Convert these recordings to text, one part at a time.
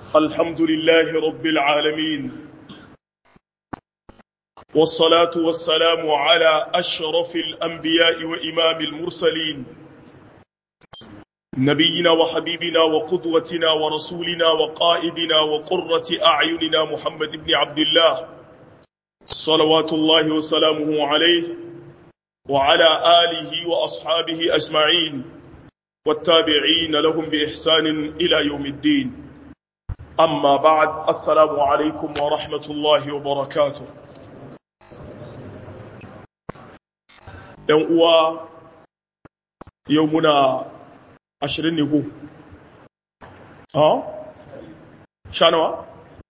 الحمد لله رب العالمين والصلاة والسلام على أشرف الأنبياء وإمام المرسلين نبينا وحبيبنا وقدوتنا ورسولنا وقائدنا وقرة أعيننا محمد بن عبد الله صلوات الله وسلامه عليه وعلى آله وأصحابه أجمعين والتابعين لهم بإحسان إلى يوم الدين أما بعد السلام عليكم ورحمة الله وبركاته uwa yau muna ashirin ne ko? ha? sha nawa?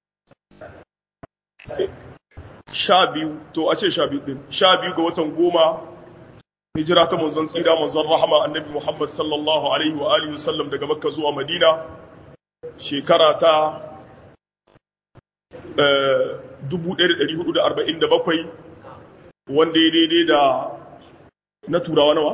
sha biyu to a ce sha biyu ɗin sha biyu ga watan goma hijira ta manzon tsira manzon rahama annabi muhammad sallallahu alaihi wa alihi wasallam daga makka zuwa madina shekara ta 1447 wanda ya daidai da na turawa nawa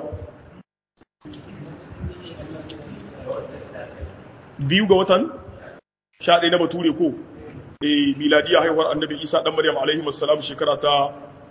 biyu ga watan sha ɗaya na bature ko e miladiya haihuwar annabi isa ɗan maryam alaihi wasallam shekara ta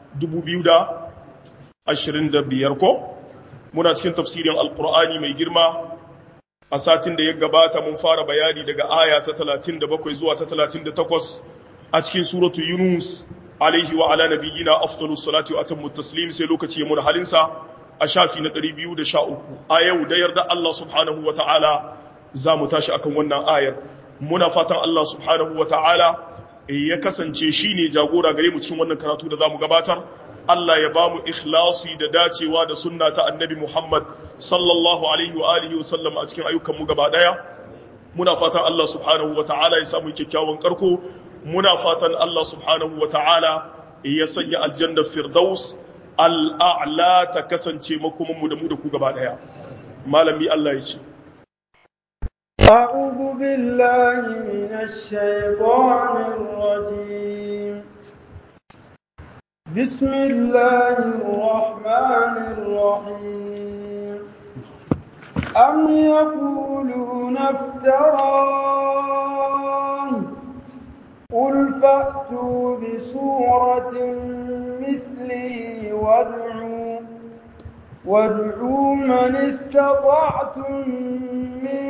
2025 ko muna cikin tafsirin alkur'ani mai girma a satin da ya gabata mun fara bayani daga aya ta 37 zuwa ta 38 a cikin suratu yunus alaihi wa ala nabiyyina afdalus salati wa atammu taslim sai lokaci ya mun halinsa a shafi na 213 a yau da yarda Allah subhanahu wa ta'ala za mu tashi akan wannan ayar muna fatan Allah subhanahu wa ta'ala ya kasance shine jagora gare mu cikin wannan karatu da zamu gabatar Allah ya bamu ikhlasi da dacewa da sunna ta annabi Muhammad sallallahu alaihi wa alihi wa sallam a cikin ayyukan mu gaba daya muna fatan Allah subhanahu wa ta'ala ya samu kyakkyawan karko muna fatan Allah subhanahu wa ta'ala ya sanya aljanna firdaus al'a'la ta kasance makomanmu da mu da ku gaba ɗaya. Malami Allah ya ce. أعوذ بالله من الشيطان الرجيم بسم الله الرحمن الرحيم أم يقولون افتراه قل فأتوا بسورة مثله وادعوا وادعوا من استطعتم من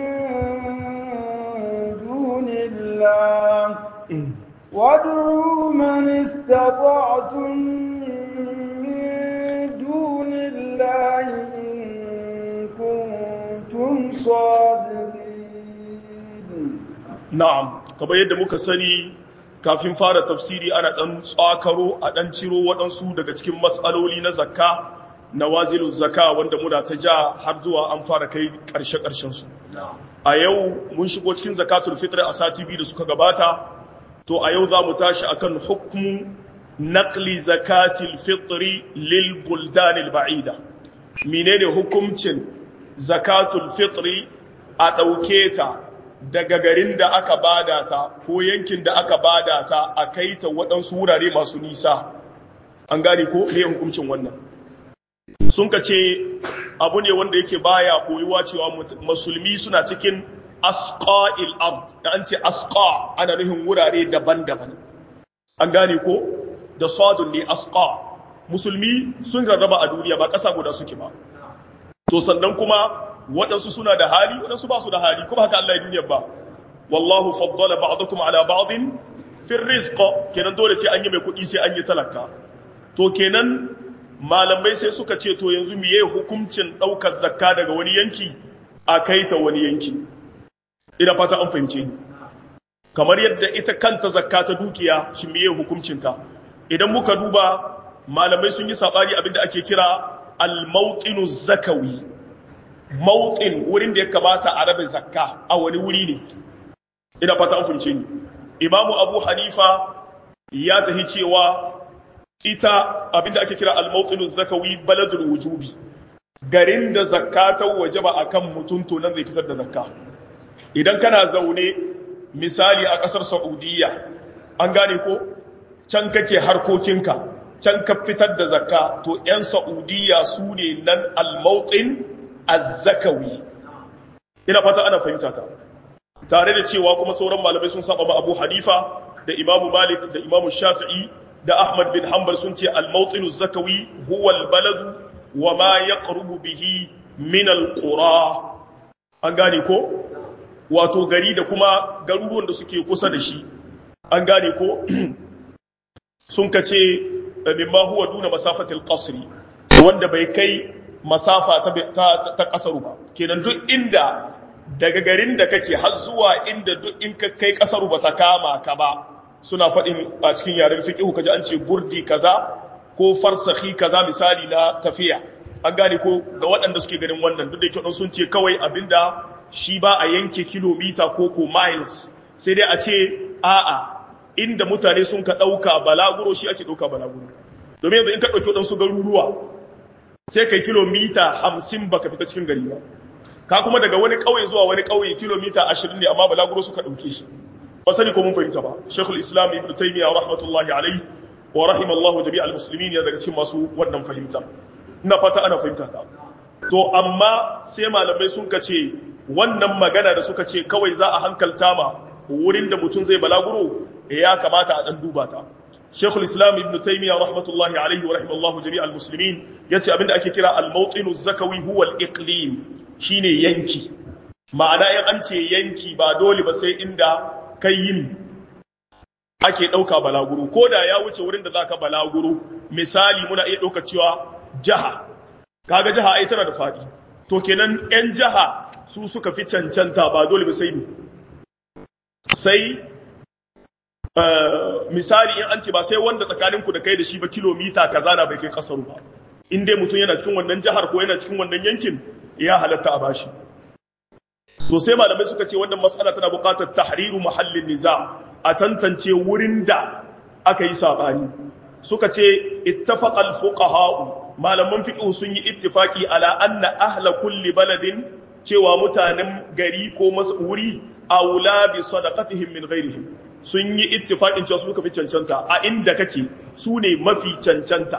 دون الله وادعوا من استطعتم من دون الله إن كنتم صادقين نعم kamar yadda muka sani kafin fara tafsiri ana ɗan tsakaro a ɗan ciro waɗansu daga cikin matsaloli na zakka na wazilu zakka wanda muna ta ja har zuwa an fara kai ƙarshe su. a yau mun shigo cikin zakatul fitr a sati biyu da suka gabata to a yau za mu tashi akan hukmu naqli zakatil fitri lil buldanil ba'ida menene hukuncin zakatul fitri a ɗauke ta daga garin da aka bada ta ko yankin da aka bada ta a kai ta waɗansu wurare masu nisa an gane ko me hukuncin wannan sun ka ce abu ne wanda yake baya koyuwa cewa musulmi suna cikin asqa'il ard da an ce asqa ana nufin wurare daban-daban an gane ko da sadun ne asqa musulmi sun rarraba a duniya ba ƙasa guda suke ba to sannan kuma waɗansu suna da hali waɗansu ba su da hali kuma haka Allah ya duniya ba wallahu faddala ba'dakum ala ba'din fi rizq kenan dole sai an yi mai kuɗi sai an yi talaka to kenan malamai sai suka ce to yanzu miye hukuncin ɗaukar zakka daga wani yanki a kai ta wani yanki ina fata an fahimce ni kamar yadda ita kanta zakka ta dukiya shi miye hukuncinta idan muka duba malamai sun yi sabani abinda ake kira al-mawqinu zakawi mawqin wurin da ya kamata a rabe zakka a wani wuri ne ina fata an fahimce ni imamu abu hanifa ya tahi cewa ita abinda ake kira al-mawqinu zakawi baladul wujubi garin da zakka ta wajaba akan mutum to nan zai fitar da zakka idan kana zaune misali a ƙasar Saudiya an gane ko can kake harkokinka can ka fitar da zakka to 'yan Saudiya su ne nan al-mawqin az-zakawi ina fata ana fahimta ta tare da cewa kuma sauran malamai sun saba ma Abu Hanifa da Imam Malik da Imam Shafi'i da Ahmad bin Hanbal sun ce al-mawtinu zakawi huwa al-balad wa ma yaqrubu bihi min al-qura an gane ko wato gari da kuma garuruwan da suke kusa da shi an gane ko sun kace mimma huwa duna masafatil qasri wanda bai kai masafa ta ta, ta kasaru ba kenan duk inda daga garin da kake har zuwa inda duk in ka kai kasaru ba ta kama ka ba suna faɗin a cikin yaren fiqh kaji an ce burdi kaza ko farsahi kaza misali na tafiya an gane ko ga waɗanda suke ganin wannan duk da yake sun ce kawai abinda shi ba a yanke kilomita ko ko miles sai dai a ce a'a inda mutane sun ka ɗauka balaguro shi ake ɗauka balaguro domin yanzu in ka ɗauki waɗansu garuruwa sai kai kilomita hamsin baka fita cikin gari ba ka kuma daga wani ƙauye zuwa wani ƙauye kilomita ashirin ne amma balaguro suka ɗauke shi ba sani ko mun fahimta ba shekul islam ibn taymiya rahmatullahi alaihi wa rahimallahu jami'al muslimin ya daga cikin masu wannan fahimta ina fata ana fahimta ta to amma sai malamai sun ka ce wannan magana da suka ce kawai za a hankalta ma wurin da mutum zai balaguro ya kamata a dan duba ta Sheikhul Islam Ibn Taymiyyah rahmatullahi alaihi wa rahimallahu jami'al muslimin yace abinda ake kira al-mawtinu zakawi huwa al-iqlim shine yanki ma'ana in an ce yanki ba dole ba sai inda kai yin ake dauka balaguro ko da ya wuce wurin da zaka balaguro misali muna iya dauka cewa jaha kaga jaha ai tana da fadi to kenan yan jaha su suka fi cancanta ba dole ba sai ni sai misali in an ce ba sai wanda tsakaninku da kai da shi ba kilomita kaza na bai kai kasaru ba in dai mutum yana cikin wannan jihar ko yana cikin wannan yankin ya halatta a bashi so sai malamai suka ce wannan mas'ala tana buƙatar tahriru mahallin niza a tantance wurin da aka yi sabani suka ce ittafaqa al-fuqaha malaman fiqh sun yi ittifaki ala anna ahla kulli baladin cewa mutanen gari ko wuri aula bi sadaqatihim min ghairihim sun yi ittifaqin cewa su suka fi cancanta a inda kake su ne mafi cancanta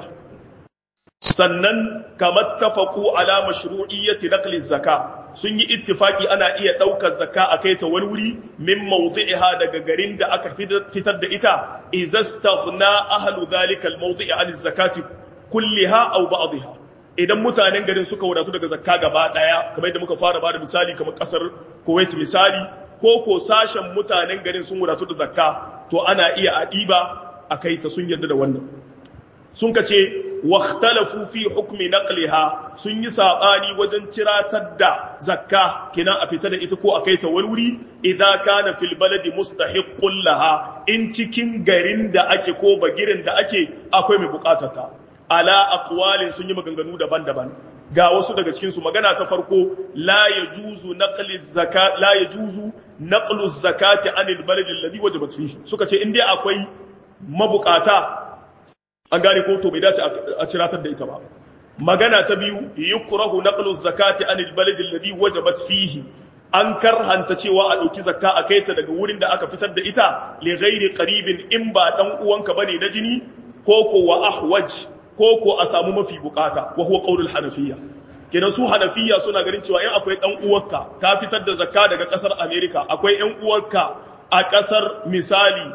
sannan kamar tafaqu ala mashru'iyyati naqli zaka sun yi ittifaqi ana iya daukar zakka a kai ta wani wuri min mawdi'iha daga garin da aka fitar da ita izastaghna ahlu dhalika al-mawdi'i an zakati kulliha aw ba'dihha idan mutanen garin suka wadatu daga zakka gaba daya kamar yadda muka fara bada misali kamar kasar Kuwait misali ko ko sashen mutanen garin sun wadatu da zakka to ana iya a ɗiba a kai ta sun yarda da wannan sun ka ce wakhtalafu fi hukmi naqliha sun yi sabani wajen ciratar da zakka kina a fita da ita ko a kai ta wani wuri idan kana fil baladi mustahiqqun laha in cikin garin da ake ko bagirin da ake akwai mai bukatata ala aqwalin sun yi maganganu daban-daban ga wasu daga cikin su magana ta farko la yajuzu naqli zakat la yajuzu naqlu zakati anil baladi alladhi wajabat fihi suka ce in dai akwai mabukata an gane ko to bai dace a ciratar da ita ba magana ta biyu yukrahu naqlu zakati anil baladi alladhi wajabat fihi an karhanta cewa a ɗauki zakka a kaita daga wurin da aka fitar da ita li ghairi qaribin in ba dan uwanka bane na jini ko ko wa ahwaj ko ko a samu mafi bukata wa huwa qaulul hanafiyya kenan su hanafiya suna ganin cewa in akwai dan uwarka ka fitar da zakka daga kasar america akwai yan uwarka a kasar misali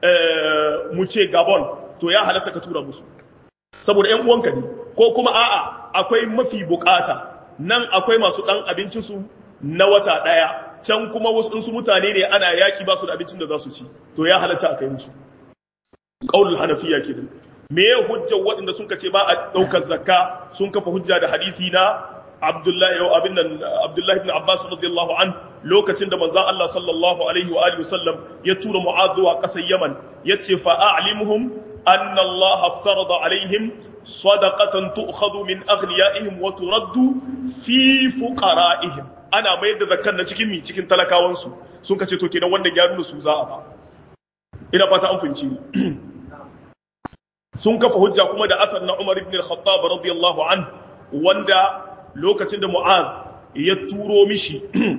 mu ce gabon to ya halatta ka tura musu saboda yan uwanka ne ko kuma a'a akwai mafi bukata nan akwai masu dan abincin su na wata daya can kuma wasu su mutane ne ana yaki ba su da abincin da za su ci to ya halatta a kai musu qaulul hanafiya kenan me ya hujja waɗanda sun kace ba a ɗaukar zakka sun kafa hujja da hadisi na Abdullahi yau abin nan Abdullahi ibn Abbas radiyallahu an lokacin da manzon Allah sallallahu alaihi wa alihi wasallam ya tura Mu'adh zuwa ƙasar Yaman yace fa a'limuhum anna Allah aftarada alaihim sadaqatan tu'khadhu min aghniyaihim wa turaddu fi fuqara'ihim ana mayar da zakkan na cikin mi cikin talakawansu sun kace to kenan wanda ya nuna su za a ba ina fata an fahimci sun kafa hujja kuma da asar na Umar ibn al-Khattab radiyallahu an wanda lokacin da Mu'az ya turo mishi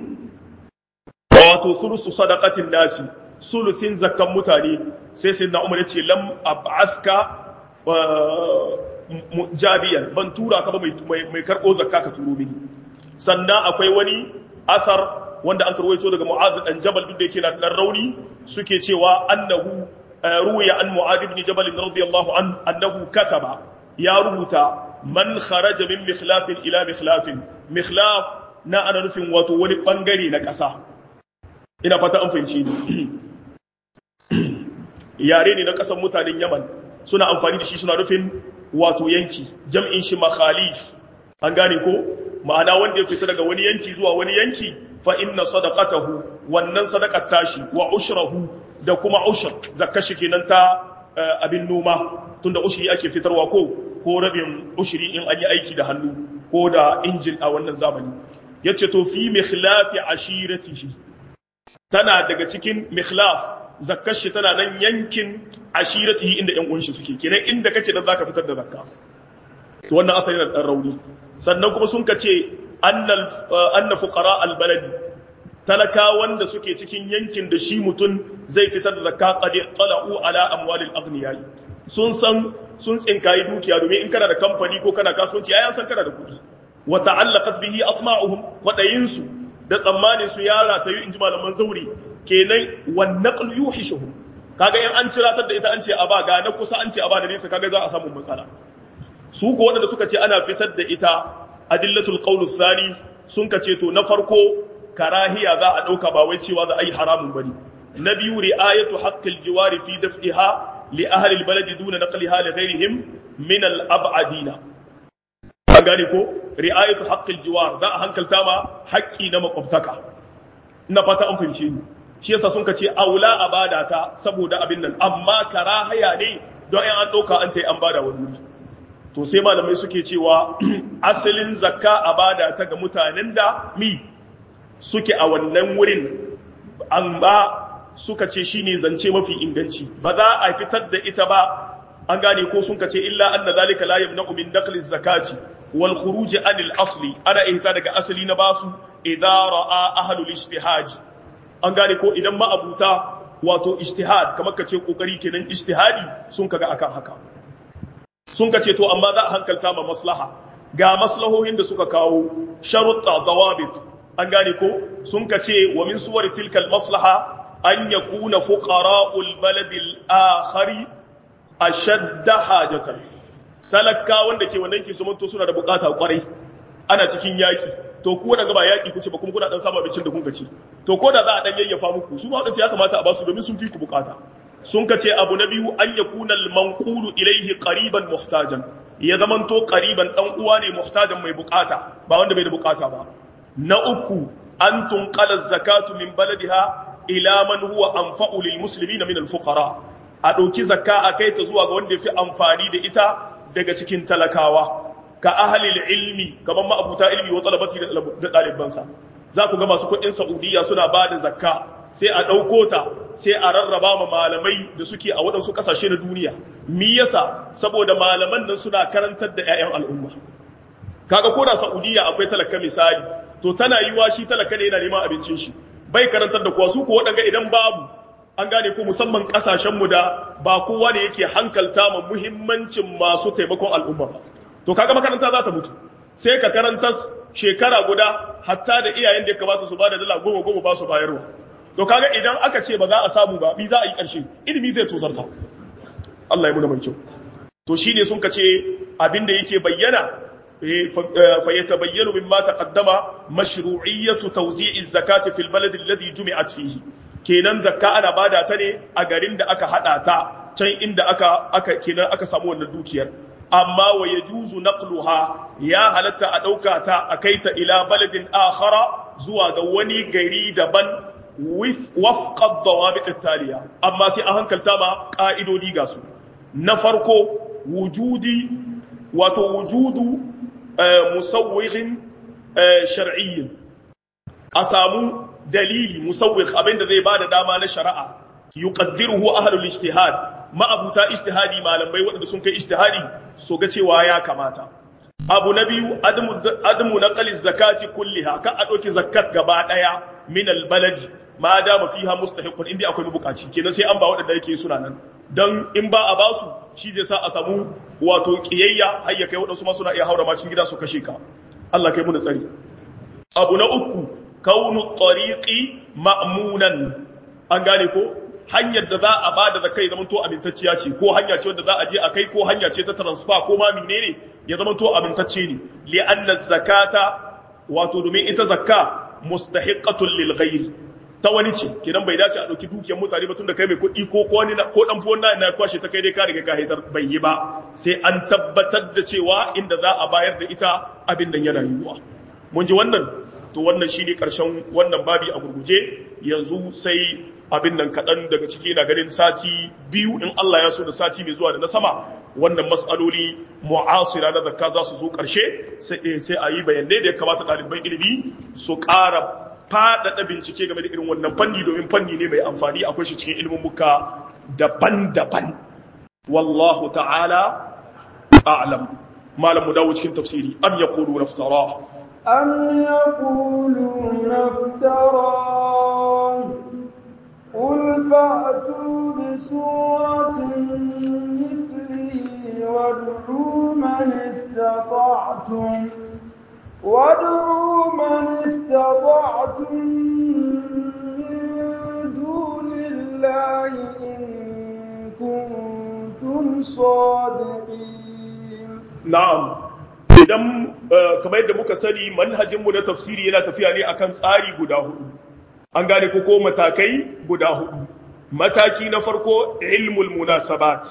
wato sulusu sadaqatin nasi sulusin zakkan mutane sai sai na Umar ya ce lam ab'athka jabiyan ban tura ka ba mai mai karbo zakka ka turo mini sannan akwai wani asar wanda an karwaito daga mu'adh dan jabal duk da yake na dan rauni suke cewa annahu ruwiya an mu'adh ibn jabal radiyallahu an annahu kataba ya rubuta man kharaja min mikhlafin ila mikhlafin mikhlaf na ana nufin wato wani bangare na ƙasa ina fata an fahimci ni yare ne na ƙasar mutanen yaman suna amfani da shi suna nufin wato yanki jam'in shi makhalif an gane ko ma'ana wanda ya fita daga wani yanki zuwa wani yanki fa inna sadaqatahu wannan sadaqat tashi wa ushrahu da kuma ushr zakka shi kenan ta abin noma tunda ushri ake fitarwa ko ko rabin ushri in an yi aiki da hannu ko da injin a wannan zamani yace to fi mikhlafi ashiratihi tana daga cikin mikhlaf zakkar shi tana nan yankin ashiratihi inda ƴan uwanshi suke kenan inda kake da zaka fitar da zakka to wannan asali na dan rauni sannan kuma sun kace annal anna fuqara albaladi talaka wanda suke cikin yankin da shi mutum zai fitar da zakka qad tala'u ala amwalil aghniyai sun san sun tsinkayi dukiya domin in kana da kamfani ko kana kasuwanci ai an san kana da kuɗi wa ta'allaqat bihi atma'uhum wadayinsu da tsammanin su yara ta yi inji malaman zauri kenan wan naql yuhishuhum kaga in an ciratar da ita an ce a ba ga na kusa an ce a ba da nesa kaga za a samu matsala su ko wanda suka ce ana fitar da ita adillatul qawl thani sun ka ce to na farko karahiya za a dauka ba wai cewa za a yi haramun bane na biyu ri'ayatu haqqil jiwari fi daf'iha li ahli albalad duna naqliha li ghayrihim min al-ab'adina an gane ko ri'ayatu haqqil jiwar za a hankalta ma haƙƙi na makwabtaka ina fata an fahimce ni shi yasa sun ka ce aula a bada ta saboda abin nan amma karahaya ne don in an ɗauka an tai an bada wani wuri to sai malamai suke cewa asalin zakka a bada ta ga mutanen da mi suke a wannan wurin amma suka ce shine zance mafi inganci ba za a fitar da ita ba an gane ko sun kace illa anna zalika la yamna'u min naqli zakati wal khuruj anil asli ana ihta daga asali na basu idza ra'a ahlul ijtihad an gane ko idan ma abuta wato ijtihad kamar kace kokari kenan ijtihadi sun kaga akan haka sun kace to amma za a hankalta ma maslaha ga maslahohin da suka kawo sharutta dawabit an gane ko sun kace wa min suwar tilkal maslaha an yakuna fuqara'ul baladil akhari ashadda hajatan talaka wanda ke wannan ki sumanto suna da bukata kwarai ana cikin yaki to ku daga ba yaki kuce ba kuma kuna dan samu abincin da kun ci to ko da za a dan yayyafa muku su ba ya kamata a basu domin sun fi ku bukata sun kace abu na biyu an yakuna al manqulu ilayhi qariban muhtajan ya zamanto qariban dan uwa ne muhtajan mai bukata ba wanda bai da bukata ba na uku an tunqala zakatu min baladiha ila man huwa anfa'u lil muslimina min al fuqara a ɗauki zakka a kai ta zuwa ga wanda ya fi amfani da ita daga cikin talakawa ka ahalil ilmi kamar ma'abuta ilmi wa talabati da ɗalibansa za ku ga masu kuɗin saudiya suna ba da zakka sai a ɗauko ta sai a rarraba ma malamai da suke a waɗansu ƙasashe na duniya mi yasa saboda malaman nan suna karantar da 'ya'yan al'umma kaga ko da saudiya akwai talaka misali to tana yiwa shi talaka ne yana neman abincin shi bai karantar da kowa su ko waɗanga idan babu an gane ko musamman kasashenmu da ba kowa ne yake hankalta ma muhimmancin masu taimakon al'umma ba to kaga makaranta za ta mutu sai ka karanta shekara guda hatta da iyayen da ya kamata su bada dala goma goma ba su bayarwa to kaga idan aka ce ba za a samu ba bi za a yi ƙarshe ilimi zai tozarta Allah ya muna mai kyau to shine sun kace abin da yake bayyana fa yatabayyanu mimma taqaddama mashru'iyyatu tawzi'i zakati fil balad alladhi jumi'at fihi kenan zakka ana bada ta ne a garin da aka hada ta can inda aka aka kenan aka samu wannan dukiyar amma wa yajuzu naqluha ya halatta a dauka ta a kai ta ila baladin akhara zuwa ga wani gari daban wafqa dawabit taliya amma sai an hankalta ma ka'idodi ga su na farko wujudi wato wujudu musawwirin shar'iyyin a samu dalili musawwir abin da zai bada dama na shari'a yuqaddiruhu ahlul ijtihad ma'abuta ijtihadi malamai waɗanda sun kai ijtihadi so ga cewa ya kamata abu na biyu adamu naqli zakati kulliha ka a ɗauki zakat gaba ɗaya min albaladi ma dama fiha mustahiqun inda akwai mabukaci kenan sai an ba waɗanda yake suna nan dan in ba a basu shi zai sa a samu wato kiyayya har ya kai waɗansu ma suna iya haura ma cikin gida su kashe ka Allah kai mu da tsari abu na uku kaunu tariqi ma'munan an gane ko hanyar da za a bada da kai zaman to amintacciya ce ko hanya ce wanda za a je a kai ko hanya ce ta transfer ko ma menene ya zaman to amintacce ne li anna zakata wato domin ita zakka mustahiqqatun lil ghairi ta wani ce kenan bai dace a ɗauki dukiyar mutane ba tun da kai mai kuɗi ko ko wani ko dan fuwan na kwashe ta kai dai ka riga ka haitar bai yi ba sai an tabbatar da cewa inda za a bayar da ita abin da yana yiwuwa mun ji wannan to wannan shine karshen wannan babi a gurguje yanzu sai abin nan kaɗan daga ciki na ganin sati biyu in Allah ya so da sati mai zuwa da na sama wannan matsaloli mu'asira na zakka za su zo ƙarshe sai a yi bayanai da ya kamata ɗaliban ilimi su ƙara faɗaɗa bincike game da irin wannan fanni domin fanni ne mai amfani akwai shi cikin ilimin muka daban-daban wallahu ta'ala a'lam malam mu dawo cikin tafsiri am yaqulu naftara am yaqulu naftara قل فأتوا بسورة مثله وادعوا من استطعتم وادعوا من استطعتم من دون الله إن كنتم صادقين نعم idan kamar yadda muka sani manhajinmu na tafsiri yana tafiya ne akan tsari guda hudu an gane ko ko matakai guda hudu mataki na farko ilmul munasabat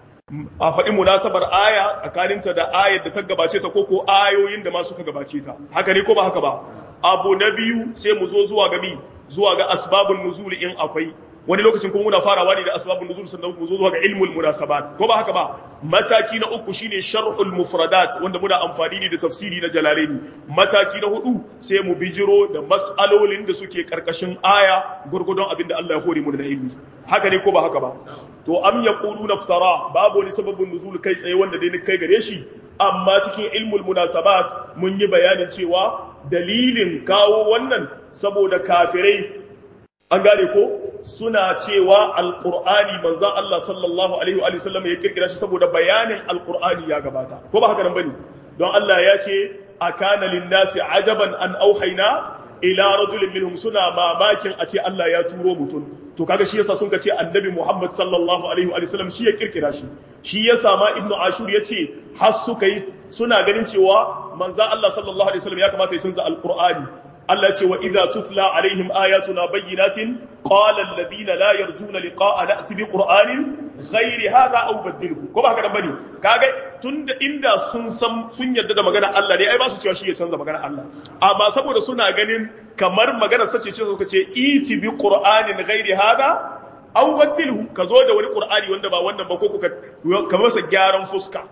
a faɗi munasabar aya tsakaninta da ayar da ta gabace ta ko ko ayoyin da ma suka gabace ta haka ne ko ba haka ba abu na biyu sai mu zo zuwa ga bi zuwa ga asbabun nuzul in akwai wani lokacin kuma muna farawa ne da asbabun nuzul sannan mu zo zuwa ga ilmul munasabat ko ba haka ba mataki na uku shine sharhul mufradat wanda muna amfani ne da tafsiri na jalalaini mataki na hudu sai mu bijiro da mas'alolin da suke karkashin aya gurgudun abin da Allah ya hore mu da ilmi haka ne ko ba haka ba to am yaquluna iftara babu wani sababin nuzul kai tsaye wanda dai kai gare shi amma cikin ilmul munasabat mun yi bayanin cewa dalilin kawo wannan saboda kafirai an gane ko suna cewa alqur'ani manzon Allah sallallahu alaihi wa sallam ya kirkira shi saboda bayanin alqur'ani ya gabata ko ba haka nan bane don Allah ya ce akana linnasi ajaban an auhaina ila rajulin minhum suna mamakin a ce Allah ya turo mutum to kaga shi yasa sun ka ce annabi Muhammad sallallahu alaihi wa sallam shi ya kirkira shi shi yasa ma ibnu ashur yace har suka yi suna ganin cewa manzon Allah sallallahu alaihi wa sallam ya kamata ya canza alqur'ani Allah ce wa idza tutla alaihim ayatuna bayyinatin qala alladhina la yarjuna liqa'a na'ti bi qur'anin ghairi hadha aw badilhu ko ba haka dan bane kaga tunda inda sun san sun yarda da magana Allah ne ai ba su cewa shi ya canza magana Allah amma saboda suna ganin kamar magana sace ce suka ce iti bi qur'anin ghairi hadha aw badilhu ka zo da wani qur'ani wanda ba wannan ba ko ka masa gyaran fuska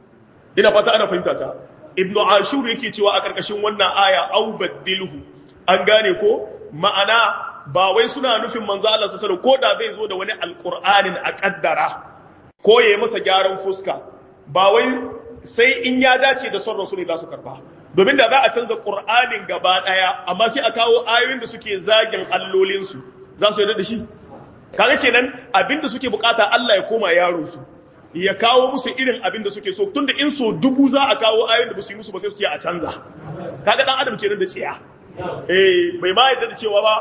ina fata ana fahimta ta ibnu ashur yake cewa a karkashin wannan aya aw badilhu an gane ko ma'ana ba wai suna nufin manzo Allah sallallahu ko da zai zo da wani alqur'anin a kaddara ko yayi masa gyaran fuska ba wai sai in ya dace da son rasul ne za su karba domin da za a canza qur'anin gaba daya amma sai a kawo ayoyin da suke zagin allolin su za su yarda da shi kaga kenan abinda suke bukata Allah ya koma yaron su ya kawo musu irin abin da suke so tunda in so dubu za a kawo ayoyin da ba su yi musu ba sai su ce a canza kaga dan adam kenan da tsiya eh bai ma yadda da cewa ba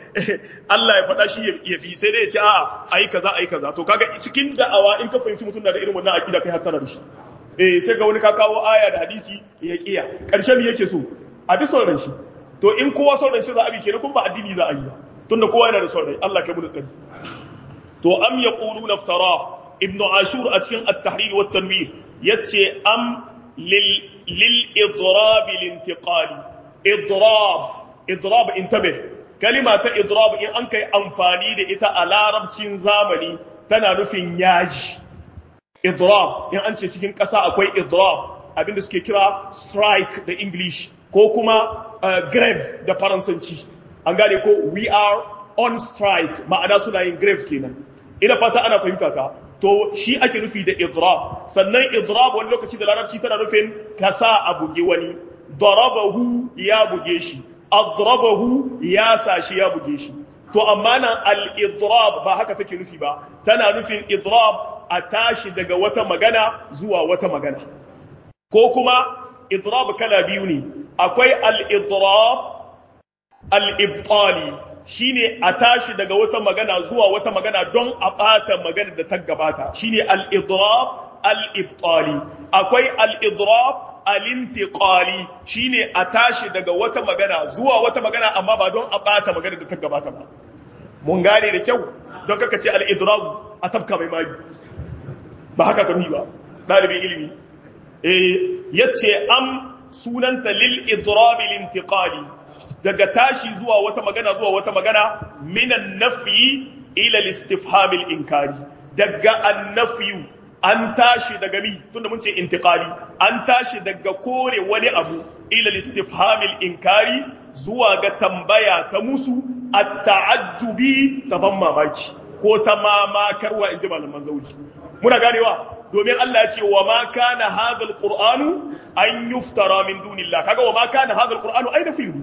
Allah ya faɗa shi ya fi sai dai ya ce a'a ayi kaza ayi kaza to kaga cikin da'awa in ka fahimci mutum na da irin wannan akida kai hattara da shi eh sai ga wani ka kawo aya da hadisi ya kiya karshen me yake so a bi son shi to in kowa son shi za a bi kenan kuma ba addini za a yi ba tunda kowa yana da son rai Allah kai mu da tsari to am yaquluna iftara ibnu ashur a cikin at-tahrir wa tanwir yace am lil lil idrab lil intiqali idrab idrab intabih kalima ta idrab in an kai amfani da ita a larabcin zamani tana nufin yaji idrab in an ce cikin ƙasa akwai idrab abinda suke kira strike da english ko kuma grave da faransanci an gane ko we are on strike ma'ana suna yin grave kenan ina fata ana fahimta ta to shi ake nufi da idrab sannan idrab wani lokaci da larabci tana nufin ka sa a buge wani darabahu ya buge shi adrabahu ya sa shi ya buge shi to amma nan al-idrab ba haka take nufi ba tana nufin idrab a tashi daga wata magana zuwa wata magana ko kuma idrab kala biyu ne akwai al-idrab al-ibtali shine a tashi daga wata magana zuwa wata magana don a ɓata magana da ta gabata shine al-idrab al-ibtali akwai al-idrab al-intiqali shine a tashi daga wata magana zuwa wata magana amma ba don a ɓata magana da ta gabata ba mun gane da kyau don kaka ce al-idrab a tafka mai magi ba haka ka ba ɗalibin ilimi eh yace am sunanta lil idrab al-intiqali daga tashi zuwa wata magana zuwa wata magana minan nafi ila istifhamil inkari daga annafiyu an tashi daga mi tunda mun ce intiqali an tashi daga kore wani abu ila istifhamil inkari zuwa ga tambaya ta musu at-ta'ajjubi ta ban mamaki ko ta mamakarwa inji malaman zauri muna ganewa domin Allah ya ce wa ma kana hadha al-qur'anu an yuftara min dunillah kaga wa ma kana hadha al-qur'anu ay nafiyu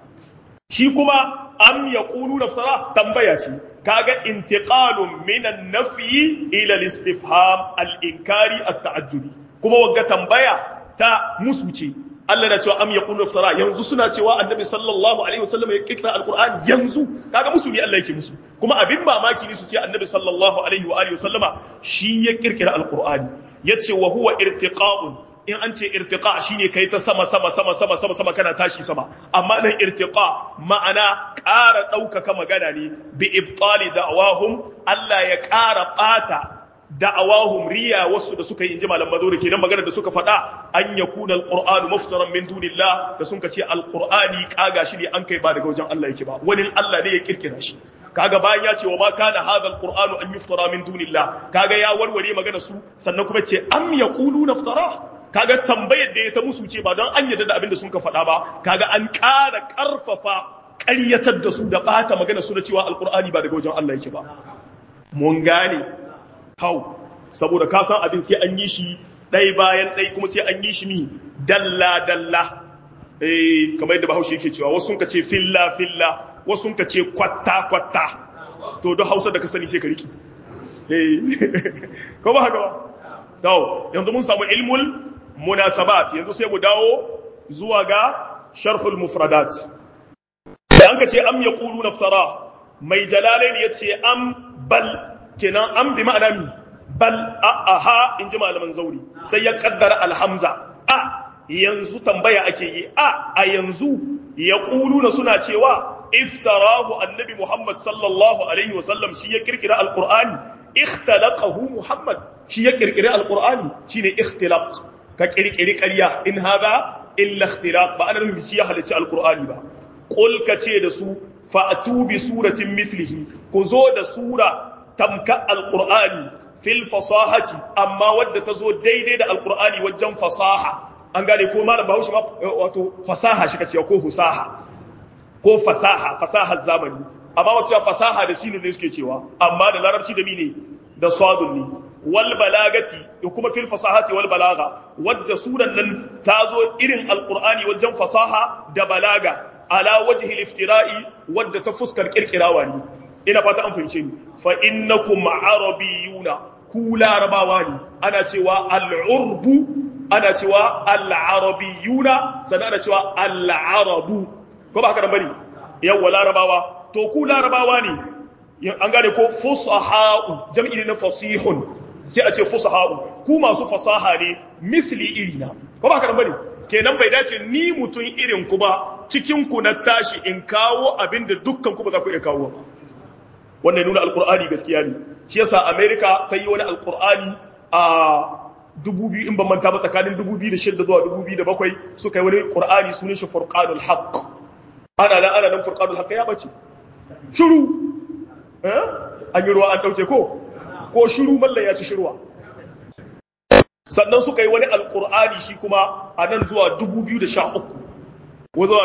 shi kuma am ya ƙulu naftara tambaya ce kaga intiqalun minan nafi ila al-istifham al-inkari at-ta'ajjubi kuma wagga tambaya ta musu ce Allah na cewa am ya ƙulu naftara yanzu suna cewa annabi sallallahu alaihi wasallam ya kikra al-qur'an yanzu kaga musu ne Allah yake musu kuma abin mamaki ne su ce annabi sallallahu alaihi wa alihi wasallama shi ya kirkira al-qur'ani yace wa huwa irtiqa'un in an ce irtiqa shine kai ta sama sama sama sama sama sama kana tashi sama amma nan irtiqa ma'ana ƙara ɗaukaka magana ne bi ibtali da'awahum Allah ya ƙara ɓata da'awahum riya wasu da suka yi inji malam maduri kenan magana da suka faɗa an yakuna alqur'anu muftaran min dunillah da sun ce alqur'ani kaga shi ne an kai ba daga wajen Allah yake ba wani Allah ne ya kirkira shi kaga bayan ya ce wa ma kana hadha alqur'anu an yuftara min dunillah kaga ya warware magana su sannan kuma ce am yaquluna iftara kaga tambayar da ya ta musu ce ba don an yarda da abin da sun ka faɗa ba kaga an ƙara ƙarfafa ƙaryatar da su da ɓata magana su da cewa alƙur'ani ba daga wajen Allah yake ba mun gane hau saboda ka san abin sai an yi shi ɗai bayan ɗai kuma sai an yi shi mi dalla dalla eh kamar yadda bahaushe yake cewa wasu sun ka ce filla filla wasu sun ka ce kwatta kwatta to don hausa da ka sani sai ka riki eh ko ba haka ba to yanzu mun samu ilmul munasabat yanzu sai mu dawo zuwa ga sharhul mufradat an ka ce am yaqulu naftara mai jalalain yace am bal kenan am bi ma'ana mi bal a aha in ji malaman zauri sai ya kaddara alhamza a yanzu tambaya ake yi a a yanzu yaquluna suna cewa iftarahu annabi muhammad sallallahu alaihi wasallam shi ya kirkira alqur'ani ikhtalaqahu muhammad shi ya kirkiri alqur'ani shine ikhtilaq ka kirkiri ƙarya in hada illa ikhtilaq ba ana nufin shi ya halicci alqur'ani ba qul ka ce da su fa'tu bi suratin mithlihi ku zo da sura tamka alqur'ani fil fasahati amma wadda ta zo daidai da alqur'ani wajen fasaha an gane ko malam bahaushe ma wato fasaha shi kace ko husaha ko fasaha fasahar zamani amma wasu fasaha da sinu ne suke cewa amma da larabci da mine da sadun ne wal balagati da kuma fil fasahati wal balaga wadda suran nan ta zo irin alqur'ani wajen fasaha da balaga ala wajhi al-iftira'i wadda ta fuskar kirkirawa ne ina fata an fahimce ni fa innakum arabiyuna ku larabawa ne ana cewa al-urbu ana cewa al-arabiyuna sannan ana cewa al-arabu ko ba haka nan bane yawa larabawa to ku larabawa ne an gane ko fusaha'u jam'i ne na fasihun sai a ce fusaha'u ku masu fasaha ne misli irina ko ba haka nan bane kenan bai dace ni mutun irin ku ba cikin ku na tashi in kawo abin da dukkan ku ba za ku iya kawo ba wannan nuna alqur'ani gaskiya ne shi yasa america ta yi wani alqur'ani a 2000 in ban manta ba tsakanin 2006 zuwa 2007 suka yi wani qur'ani sunan shi furqanul haqq ana nan ana nan furqanul haqq ya bace shiru eh an yi ruwa an dauke ko ko shiru mallan ya ci shirwa sannan suka yi wani alqur'ani shi kuma a nan zuwa 2013 ko zuwa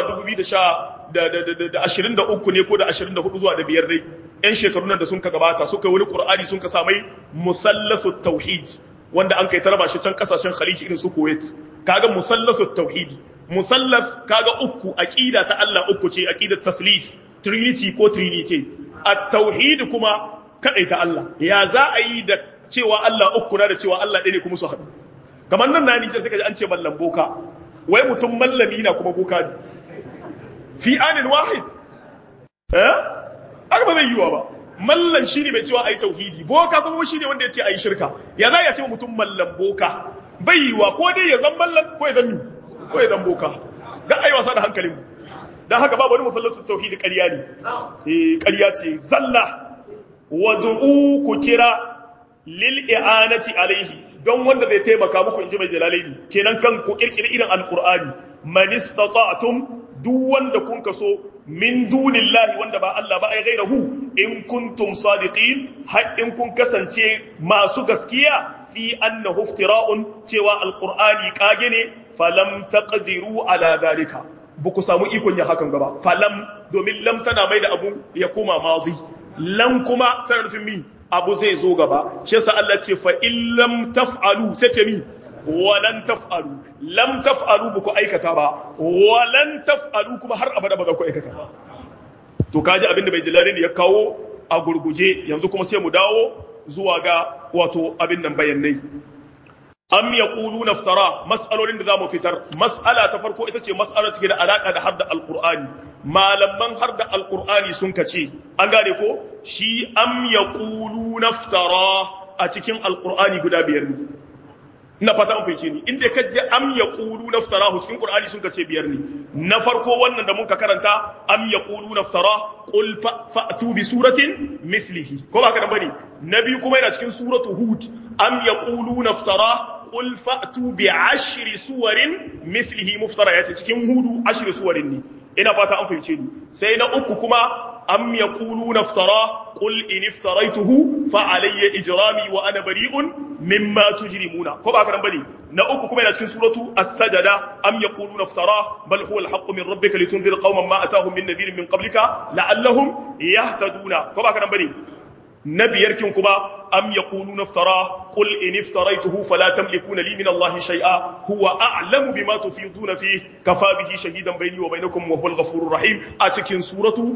2023 ne ko da 24 zuwa da biyar dai yan shekaru nan da sun ka gabata suka yi wani qur'ani sun ka samai musallasu tauhid wanda an kai tarba shi can kasashen khaliji irin su kuwait kaga musallasu tauhid musallaf kaga uku aqida ta Allah uku ce aqidat taslif trinity ko trinity at-tauhid kuma kadai ta Allah ya za a yi da cewa Allah uku na da cewa Allah ɗaya ne kuma su haɗu kamar nan na ni sai kaji an ce mallam boka wai mutum mallami na kuma boka ne fi anin wahid eh aka ba zai yiwa ba mallan shine mai cewa ayi tauhidi boka kuma shine wanda yace ayi shirka ya za ya ce mutum mallan boka bai yiwa ko dai ya zan mallan ko ya zan mi ko ya zan boka ga ayi wasa da hankalin mu dan haka babu wani musallatu tauhidi ƙarya ne eh ƙarya ce zalla wad'u ku kira lil i'anati alaihi don wanda zai taimaka muku inji mai jalalaini kenan kan ku kirkiri irin alqur'ani man istata'tum duk wanda kun kaso min dunillahi wanda ba Allah ba ai gairahu in kuntum sadiqin har in kun kasance masu gaskiya fi annahu iftira'un cewa alqur'ani kage ne falam taqdiru ala zalika buku samu ikon ya hakan gaba falam domin lam tana mai da abu ya koma madi lam kuma tana nufin mi abu zai zo gaba shi yasa Allah ce fa illam taf'alu sai ce mi walan taf'alu lam taf'alu buku aikata ba walan taf'alu kuma har abada ba za ku aikata ba to kaji abinda bai jalali ne ya kawo a gurguje yanzu kuma sai mu dawo zuwa ga wato abin nan bayanai am yaquluna iftara mas'alolin da zamu fitar mas'ala ta farko ita ce mas'alar take da alaka da hadda alqur'ani malaman hadda alqur'ani sun kace an gane ko shi am yaquluna iftara a cikin alqur'ani guda biyar ne ina fata an fice ni inda ka je am yaqulu naftarahu cikin qur'ani sun kace biyar ne na farko wannan da muka karanta am yaqulu naftara qul fa'tu bi suratin mithlihi ko ba ka dan bane na biyu kuma yana cikin suratu hud am yaqulu naftara qul fa'tu bi ashri suwarin mithlihi muftarayat cikin hudu ashri suwarin ne ina fata an fahimce ni sai na uku kuma am yaquluna iftara qul in iftaraytuhu fa alayya ijrami wa ana bari'un mimma tujrimuna ko ba karan bane na uku kuma yana cikin suratu as-sajada am yaquluna iftara bal huwa al-haqqu min rabbika litunzira qauman ma atahum min nadhirin min qablika la'allahum yahtaduna ko ba karan bane na biyar kin kuma am yaquluna iftara qul in iftaraytuhu fala tamlikuna li min allahi shay'a huwa a'lamu bima tufiduna fihi kafa bihi shahidan bayni wa bainakum wa huwal ghafurur rahim a cikin suratu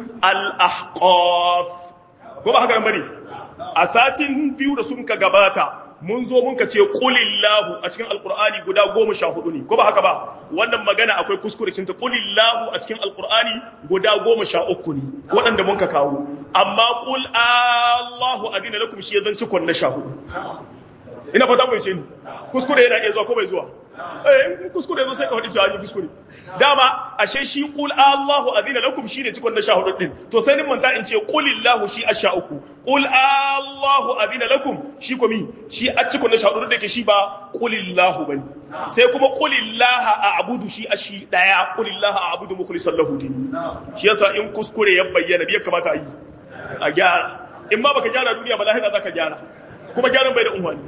al-ahqaf ko ba haka nan bane a satin biyu da sun ka gabata mun zo mun ka ce qulillahu a cikin alqur'ani guda 14 ne ko ba haka ba wannan magana akwai kuskure cinta qulillahu a cikin alqur'ani guda 13 ne waɗanda mun ka kawo amma qul allahu adina lakum shi zan cikon na 14 ina fata mu ce ni kuskure yana iya zuwa ko bai zuwa eh kuskure zo sai ka faɗi cewa ni kuskure dama ashe shi qul allahu adina lakum shine cikon na 14 din to sai ni manta in ce qulillahu shi asha uku qul allahu adina lakum shi ko mi shi a cikon na 14 da ke shi ba qulillahu bane sai kuma qulillaha a'budu shi ashi daya qulillaha a'budu mukhlishan lahu din shi yasa in kuskure ya bayyana bai kamata a yi a gyara in ma baka gyara duniya ba lahira zaka gyara kuma gyaran bai da unwani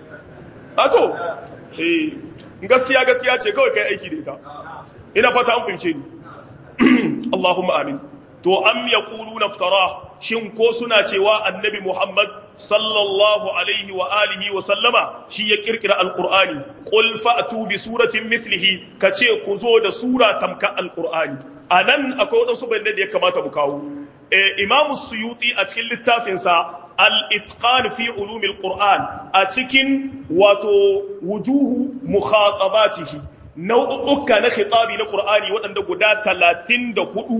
a to eh gaskiya gaskiya ce kawai kai aiki da ita ina fata an fahimce ni Allahumma amin to am yaquluna iftara shin ko suna cewa annabi Muhammad sallallahu alaihi wa alihi wa sallama shi ya kirkira alqur'ani qul fa'tu bi suratin mithlihi kace ku zo da sura tamka alqur'ani anan akwai wadansu bayanai da ya kamata mu kawo eh Imam Suyuti a cikin littafinsa الاتقان في علوم القرآن أتكن واتو وجوه مخاطباته نوعك نخطابي لقرآني وأن قدا تلاتين دهدو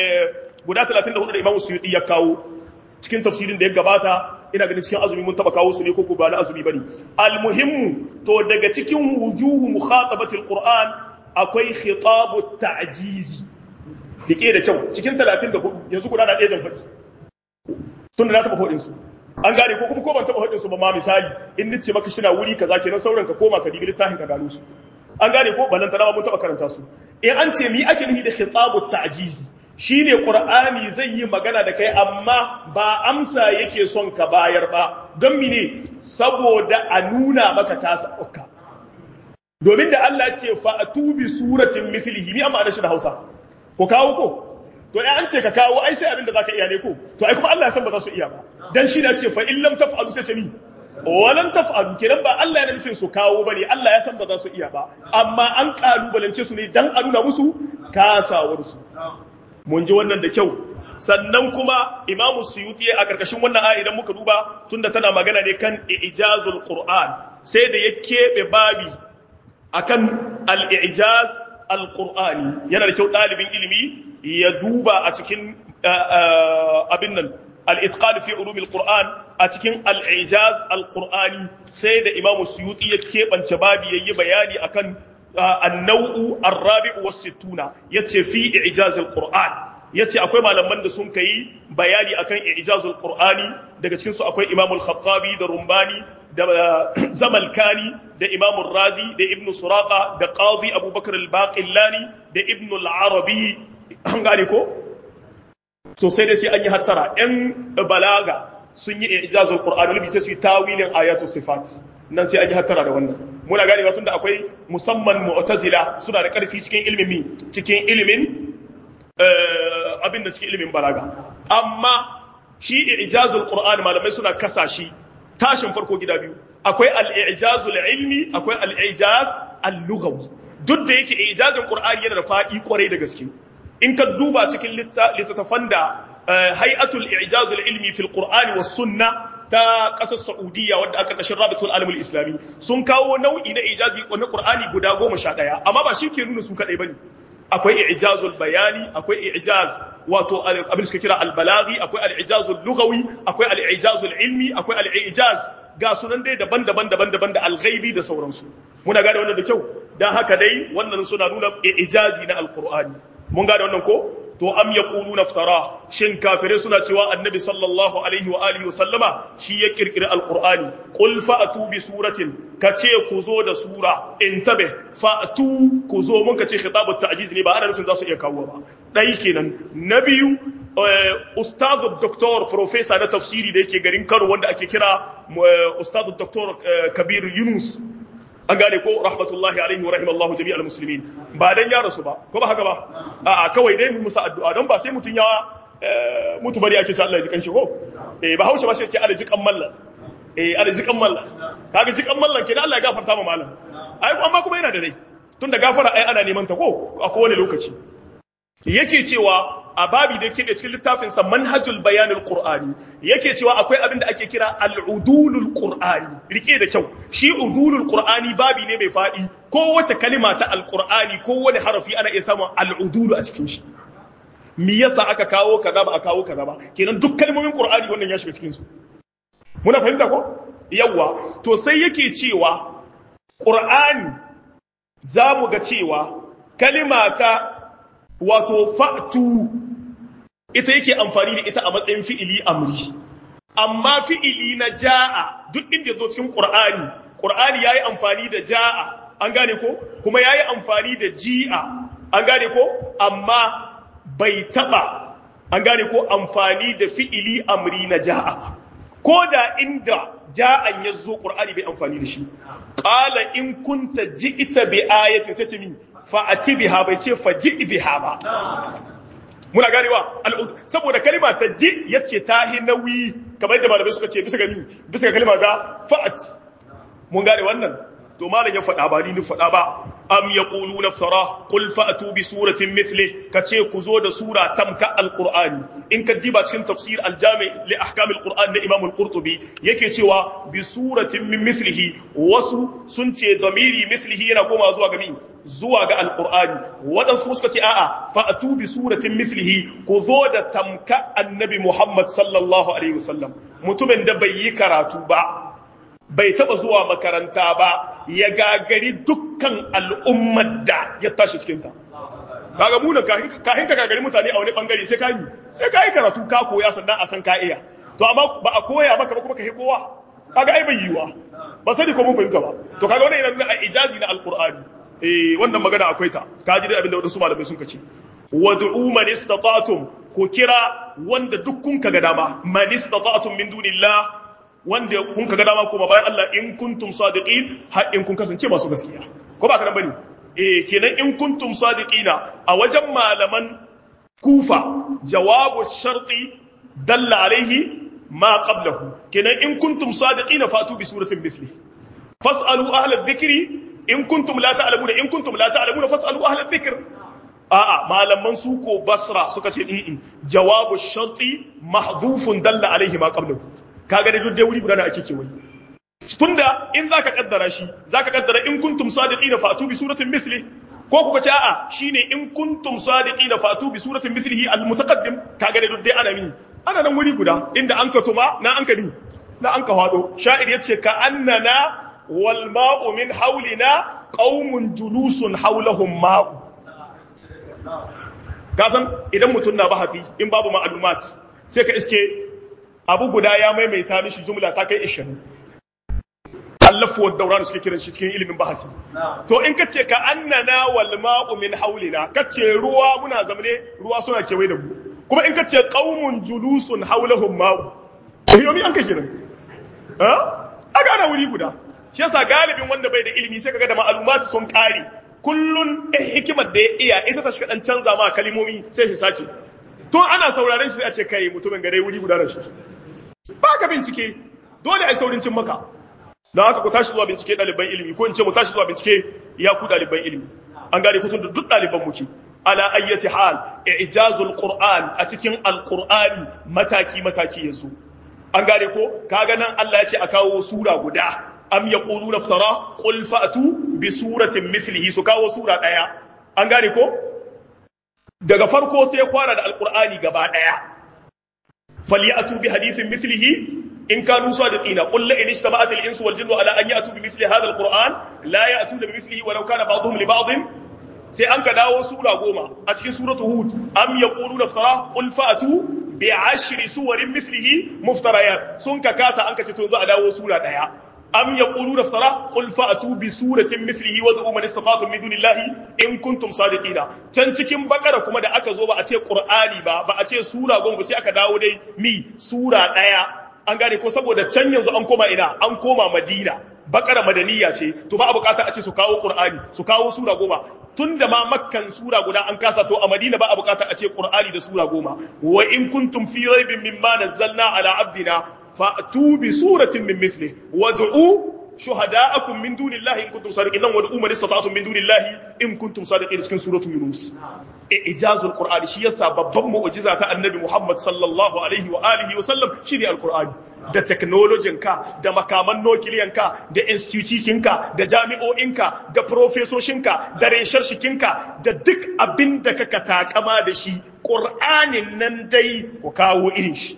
قدا تلاتين دهدو الإمام السيوطي يكاو cikin tafsirin da ya gabata ina ganin cikin azumi mun taba kawo su ne ko ba na azumi bane almuhimmu to daga cikin wujuhu mukhatabatil qur'an akwai khitabu ta'jizi dike da kyau cikin 34 yanzu guda na ɗaya zan faɗi tun da na taɓa faɗin su an gane ko kuma ko ban taɓa faɗin su ba ma misali in nace maka shina wuri kaza kenan sauran ka koma ka dibi littafin ka gano su an gane ko ballan tana mun taɓa karanta su in an ce mi ake nufi da khitabu ta'jizi shine qur'ani zai yi magana da kai amma ba amsa yake son ka bayar ba don mine saboda a nuna maka kasa ukka domin da Allah ce fa atubi suratin mithlihi mi amma da shi da Hausa ko kawo ko to ai an ce ka kawo ai sai abin da zaka iya ne ko to ai kuma Allah ya san ba za su iya ba dan shi na ce fa in lam taf'alu sai ce ni walan taf'alu kenan ba Allah ya nufin su kawo bane Allah ya san ba za su iya ba amma an kalubalance su ne dan a nuna musu kasawar su mun ji wannan da kyau sannan kuma Imam Suyuti a karkashin wannan aya idan muka duba tunda tana magana ne kan ijazul Qur'an sai da ya kebe babi akan al-ijaz al-Qur'ani yana da kyau dalibin ilimi ya duba a cikin abin nan al-itqan fi ulum al-qur'an a cikin al-ijaz al-qur'ani sai da imam suyuti ya kebance babi yayi bayani akan an-naw'u ar-rabi'u was-sittuna yace fi ijaz al-qur'an yace akwai malaman da sun kai bayani akan ijazul qur'ani daga cikin su akwai imam al-khattabi da rumbani da zamalkani da imam razi da ibn suraqa da qadi abubakar al-baqillani da ibn al-arabi an gane ko to sai dai sai an yi hattara yan balaga sun yi ijazul qur'ani bi sai su yi tawilin ayatul sifat nan sai an yi hattara da wannan muna gane tun da akwai musamman mu'tazila suna da karfi cikin ilimin cikin ilimin abin da cikin ilimin balaga amma shi ijazul qur'an malamai suna kasa shi tashin farko gida biyu akwai al-ijazul ilmi akwai al-ijaz al-lughawi duk da yake ijazin qur'ani yana da fadi kwarai da gaske in ka duba cikin littattafan da hay'atul ijazul ilmi fil qur'ani was sunna ta kasar Saudiya wadda aka kashin Rabitul Alamul Islami sun kawo nau'i na ijazi na Qur'ani guda goma sha ɗaya amma ba shi ke nuna su kaɗai bane akwai i'jazul bayani akwai i'jaz wato abin suka kira al-balaghi akwai al-i'jazul lughawi akwai al-i'jazul ilmi akwai al-i'jaz ga sunan dai daban-daban daban-daban da al-ghaibi da sauransu muna gane wannan da kyau dan haka dai wannan suna nuna i'jazi na al-qur'ani mun gane wannan ko to am yaquluna iftara shin kafirai suna cewa annabi sallallahu alaihi wa alihi wa sallama shi ya kirkiri alqur'ani qul fa'tu bi suratin kace ku zo da sura intabe fa'tu ku zo mun kace khitabut ta'jiz ne ba ana nufin za su iya kawo ba dai kenan na biyu ustaz doctor professor na tafsiri da yake garin Kano wanda ake kira ustaz doctor Kabir Yunus an gane ko rahmatullahi alaihi wa rahimallahu jami'al muslimin ba dan ya rasu ba ko ba haka ba a'a kawai dai mu musa addu'a don ba sai mutun ya mutu bari ake ce Allah ya ji kanshi ko eh ba hausa ba sai ce Allah ji kan mallan eh Allah ji kan mallan kaga ji kan mallan kenan Allah ya gafarta ma mallan ai amma kuma yana da rai tunda gafara ai ana neman ta ko a kowane lokaci yake cewa a babi da yake cikin littafinsa manhajul bayanul qur'ani yake cewa akwai abin da ake kira al'udulul qur'ani rike da kyau shi udulul qur'ani babi ne mai fadi kowace kalima ta alqur'ani kowane harafi ana iya samun al'udulu a cikin shi me yasa aka kawo kaza ba a kawo kaza ba kenan duk kalmomin qur'ani wannan ya shiga cikin su muna fahimta ko yawa to sai yake cewa qur'ani za mu ga cewa kalima ta wato fa'tu ita yake amfani da ita a matsayin fi'ili amri amma fi'ili na ja'a duk inda zo cikin qur'ani qur'ani yayi amfani da ja'a an gane ko kuma yayi amfani da ji'a an gane ko amma bai taba an gane ko amfani da fi'ili amri na ja'a ko da inda ja'an ya zo qur'ani bai amfani da shi qala in kunta ji'ita bi ayatin sai ce min fa'ati biha bai ce faji biha ba muna ganewa saboda kalima ta ji yace ta hi nauyi kamar yadda malamai suka ce bisa ga mi bisa ga kalima ga fa'at mun gane wannan to malam ya faɗa ba ni ni faɗa ba am yaquluna iftara qul fa'tu bi suratin mithli kace ku zo da sura tamka alqur'ani in ka diba cikin tafsir aljami li ahkam alqur'an na imam alqurtubi yake cewa bi suratin min mithlihi wasu sun ce damiri mithlihi yana koma zuwa ga mi zuwa ga alqur'ani wadansu kuma suka ce a'a fa'tu bi suratin mithlihi ku zo da tamka annabi muhammad sallallahu alaihi wasallam mutumin da bai yi karatu ba bai taba zuwa makaranta ba ya gagari dukkan al'ummar da ya tashi cikinta. Kaga muna kahin ka gagari mutane a wani bangare sai ka yi, sai ka yi karatu ka koya sannan a san ka iya. To amma ba a koya maka ba kuma ka kowa. Kaga ai bai yiwa. Ba sani ko mun fahimta ba. To kaga wannan yana nuna a ijazi na alqur'ani. Eh wannan magana akwai ta. Ka ji dai abin da wadansu malamai sun kace. Wad'u man istata'tum ku kira wanda duk kun kaga dama man istata'tum min dunillah wanda kun kaga dama kuma bayan Allah in kuntum sadiqin har in kun kasance masu gaskiya ko ba karan bane eh kenan in kuntum sadiqina a wajen malaman kufa jawabu sharti dalla alaihi ma qablahu kenan in kuntum sadiqina fatu bi suratin mithli fasalu ahla dhikri in kuntum la ta'lamuna in kuntum la ta'lamuna fasalu ahla dhikr a'a malaman su ko basra suka ce in jawabu sharti mahdhufun dalla alaihi ma qablahu kaga da duk dai wuri guda da ake kewaye tunda in zaka kaddara shi zaka kaddara in kuntum sadiqina fatu bi suratin mithli ko kuka ce a'a shine in kuntum sadiqina fatu bi suratin mithlihi al mutaqaddim kaga da duk dai ana mi ana nan wuri guda inda an ka tuma na an ka ni na an ka hado sha'ir yace ka annana wal ma'u min hawlina qaumun julusun hawlahum ma'u kasan idan mutum na bahasi in babu ma'lumat sai ka iske abu guda ya maimaita mishi jumla ta kai 20 allafu wa dauranu suke kiran shi cikin ilimin bahasi to in ka ce ka annana wal ma'u min haulina ka ce ruwa muna zamane ruwa suna kewaye da mu kuma in ka ce qaumun julusun haulahum ma'u yomi an ka kiran ha aga na wuri guda shi yasa galibin wanda bai da ilimi sai kaga da ma'lumat sun kare kullun eh hikimar da ya iya ita ta shiga dan canza ma kalimomi sai shi sake to ana sauraren shi sai a ce kai mutumin gare wuri guda da shi ba ka bincike dole ai saurin cin maka don haka ku tashi zuwa bincike ɗaliban ilimi ko in ce mu tashi zuwa bincike ya ku ɗaliban ilimi an gane kutun da duk ɗaliban muke ala ayyati hal ijazul qur'an a cikin alqur'ani mataki mataki yazo an gane ko kaga nan Allah ya ce a kawo sura guda am yaquluna iftara qul fa'tu bi suratin mithlihi su kawo sura daya an gane ko daga farko sai ya fara da alqur'ani gaba daya falyatu bi hadithin mithlihi إن كانوا صادقين قل لئن اجتمعت الإنس والجن على أن يأتوا بمثل هذا القرآن لا يأتون بمثله ولو كان بعضهم لبعض sai an ka dawo sura goma a cikin suratu hud am yaquluna iftara qul fa'tu bi ashri suwarin mithlihi muftarayat sun ka kasa an ka ce to zo a dawo sura daya am yaquluna iftara qul fa'tu bi suratin mithlihi wad'u man istata'tum min dunillahi in kuntum sadiqina can cikin bakara kuma da aka zo ba a ce qur'ani ba ba a ce sura goma sai aka dawo dai mi sura daya an gane ko saboda can yanzu an koma ina an koma madina bakara madaniya ce to ba a bukata a ce su kawo qur'ani su kawo sura goma tunda ma makkan sura guda an kasa to a madina ba a bukata a ce qur'ani da sura goma wa in kuntum fi raibin mimma nazzalna ala abdina fa'tu bi suratin min mithli wad'u shuhada'akum min dunillahi in kuntum sadiqin nan wad'u man istata'tum min dunillahi in kuntum sadiqin cikin suratu yunus ijazul qur'ani shi yasa babban mu'jiza ta annabi Muhammad sallallahu alaihi wa alihi wa sallam shine alqur'ani da technologyin ka da makaman nukiliyan ka da institution ka da jami'o'in ka da profesoshin ka da resharshikin ka da duk abin da kaka takama da shi qur'anin nan dai ku kawo irin shi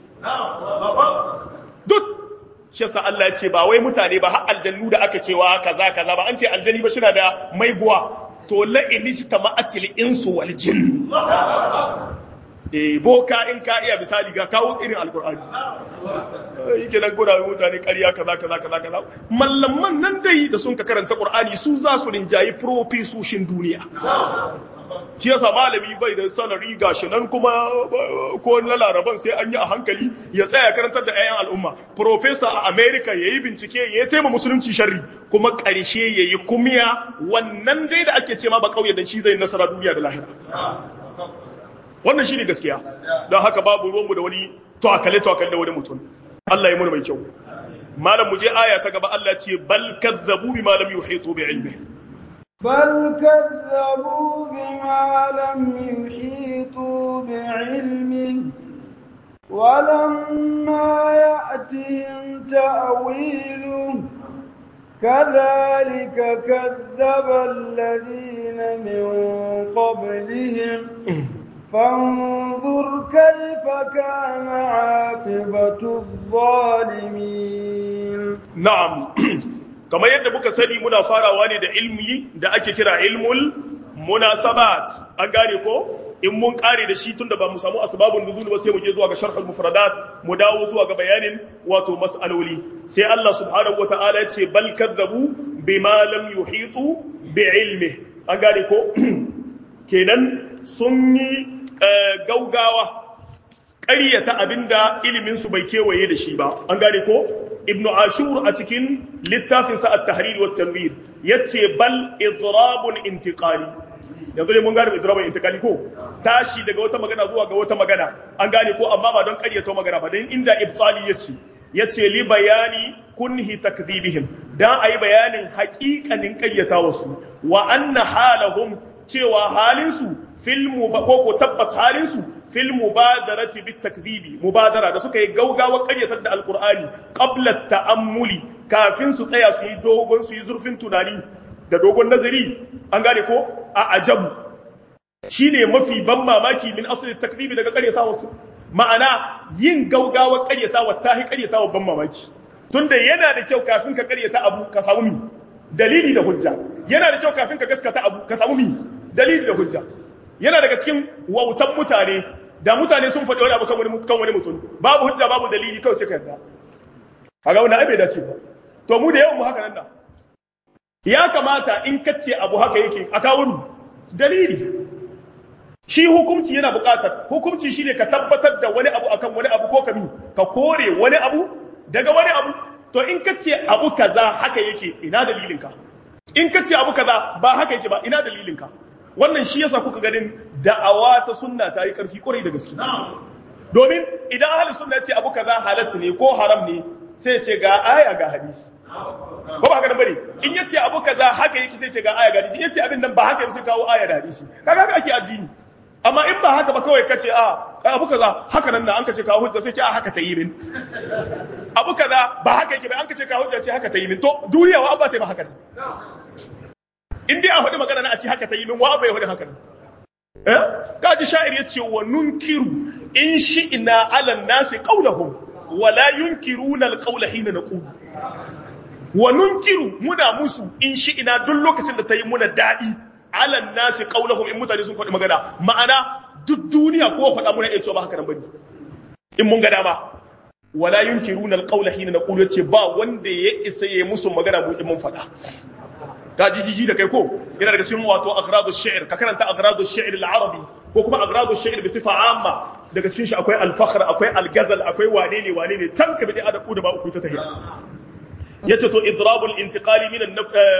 duk shi yasa Allah ya ce ba wai mutane ba har aljannu da aka cewa kaza kaza ba an ce aljani ba shi da maiguwa to la'ini ta ma'atil insu wal jin eh boka in ka iya misali ga kawo irin alqur'ani yake nan gura mutane ƙarya kaza kaza kaza kaza mallaman nan dai da sun ka karanta qur'ani su za su rinjayi profesoshin duniya shi yasa malami bai da salari gashi nan kuma ko na laraban sai an yi a hankali ya tsaya karantar da 'ya'yan al'umma professor a america ya yi bincike ya yi taima musulunci sharri kuma ƙarshe ya yi kumiya wannan dai da ake ce ma ba ƙauye da shi zai nasara duniya da lahira wannan shi ne gaskiya don haka babu ruwanmu da wani tawakale-tawakale da wani mutum Allah ya muna mai kyau malam mu je aya ta gaba Allah ce bal kazzabu bi malam yuhitu bi ilmihi بل كذبوا بما لم يحيطوا بعلمه ولما يأتهم تأويله كذلك كذب الذين من قبلهم فانظر كيف كان عاقبة الظالمين نعم kamar yadda muka sani muna farawa ne da ilmi da ake kira ilmul munasabat an gane ko in mun kare da shi tunda ba mu samu asbabun nuzul ba sai mu je zuwa ga sharhul mufradat mu dawo zuwa ga bayanin wato mas'aloli sai Allah subhanahu wataala ya ce bal kadzabu bima lam yuhitu bi ilmi an gane ko kenan sun yi gaugawa ƙaryata abinda ilimin su bai kewaye da shi ba an gane ko ibnu ashur a cikin littafinsa at-tahrir wa tanwir yace bal idrabun intiqali yanzu ne mun gane idrabun intiqali ko tashi daga wata magana zuwa ga wata magana an gane ko amma ba don ƙaryata magana ba dan inda ibtali yace yace li bayani kunhi takdhibihim dan ayi bayanin haƙiƙanin ƙaryata wasu wa anna halahum cewa halinsu fil ko ko tabbas halinsu fil mubadarati bit takdibi mubadara da suka yi gaugawa karyatar da alqur'ani qabla ta'ammuli kafin su tsaya su yi dogon su yi zurfin tunani da dogon nazari an gane ko a ajabu shine mafi ban mamaki min asli takdibi daga karyatawa su ma'ana yin gaugawa karyatawa ta hi karyatawa ban mamaki tunda yana da kyau kafin ka karyata abu ka samu mi dalili da hujja yana da kyau kafin ka gaskata abu ka samu mi dalili da hujja yana daga cikin wautan mutane da mutane sun faɗi wani abu kan wani kan wani mutum babu hujja babu dalili kawai sai ka yarda kaga wannan ai bai dace ba to mu da yawan mu haka nan da ya kamata in kace abu haka yake a kawo ni dalili shi hukunci yana buƙatar hukunci shine ka tabbatar da wani abu akan wani abu ko kami ka kore wani abu daga wani abu to in kace abu kaza haka yake ina dalilin ka in kace abu kaza ba haka yake ba ina dalilin ka wannan shi yasa kuka ganin da'awa ta sunna ta yi karfi kwarai da gaske domin idan ahli sunna ce abu kaza halatta ne ko haram ne sai ce ga aya ga hadisi ko ba haka nan bane in yace abu kaza haka yake sai ce ga aya ga hadisi in yace abin nan ba haka yake sai kawo aya da hadisi kaga haka ake addini amma in ba haka ba kawai kace a abu kaza haka nan na an kace kawo hujja sai ce a haka ta yi min abu kaza ba haka yake ba an kace kawo hujja ce haka ta yi min to duniya wa ba ta yi ba haka in dai a hudu magana na a ce haka ta yi min wa bai hudu haka eh kaji sha'ir yace wa nunkiru in shi'na ala nasi qawlahum wa la yunkiruna alqawla hina naqulu wa nunkiru muna musu in shi'na duk lokacin da ta yi muna dadi ala nasi qawlahum in mutane sun faɗi magana ma'ana duk duniya ko faɗa muna iya cewa ba haka nan bane in mun ga dama wala yunkiruna alqawla hina naqulu yace ba wanda ya isa ya musu magana mu in mun faɗa ka ji jiji da kai ko yana daga cikin wato agradu shi'r ka karanta agradu shi'r al-arabi ko kuma agradu shi'r bi sifa amma daga cikin shi akwai al-fakhr akwai al-ghazal akwai wane ne wane ne tan ka bi da adabu da ba uku ta tahiya yace to idrabul intiqali min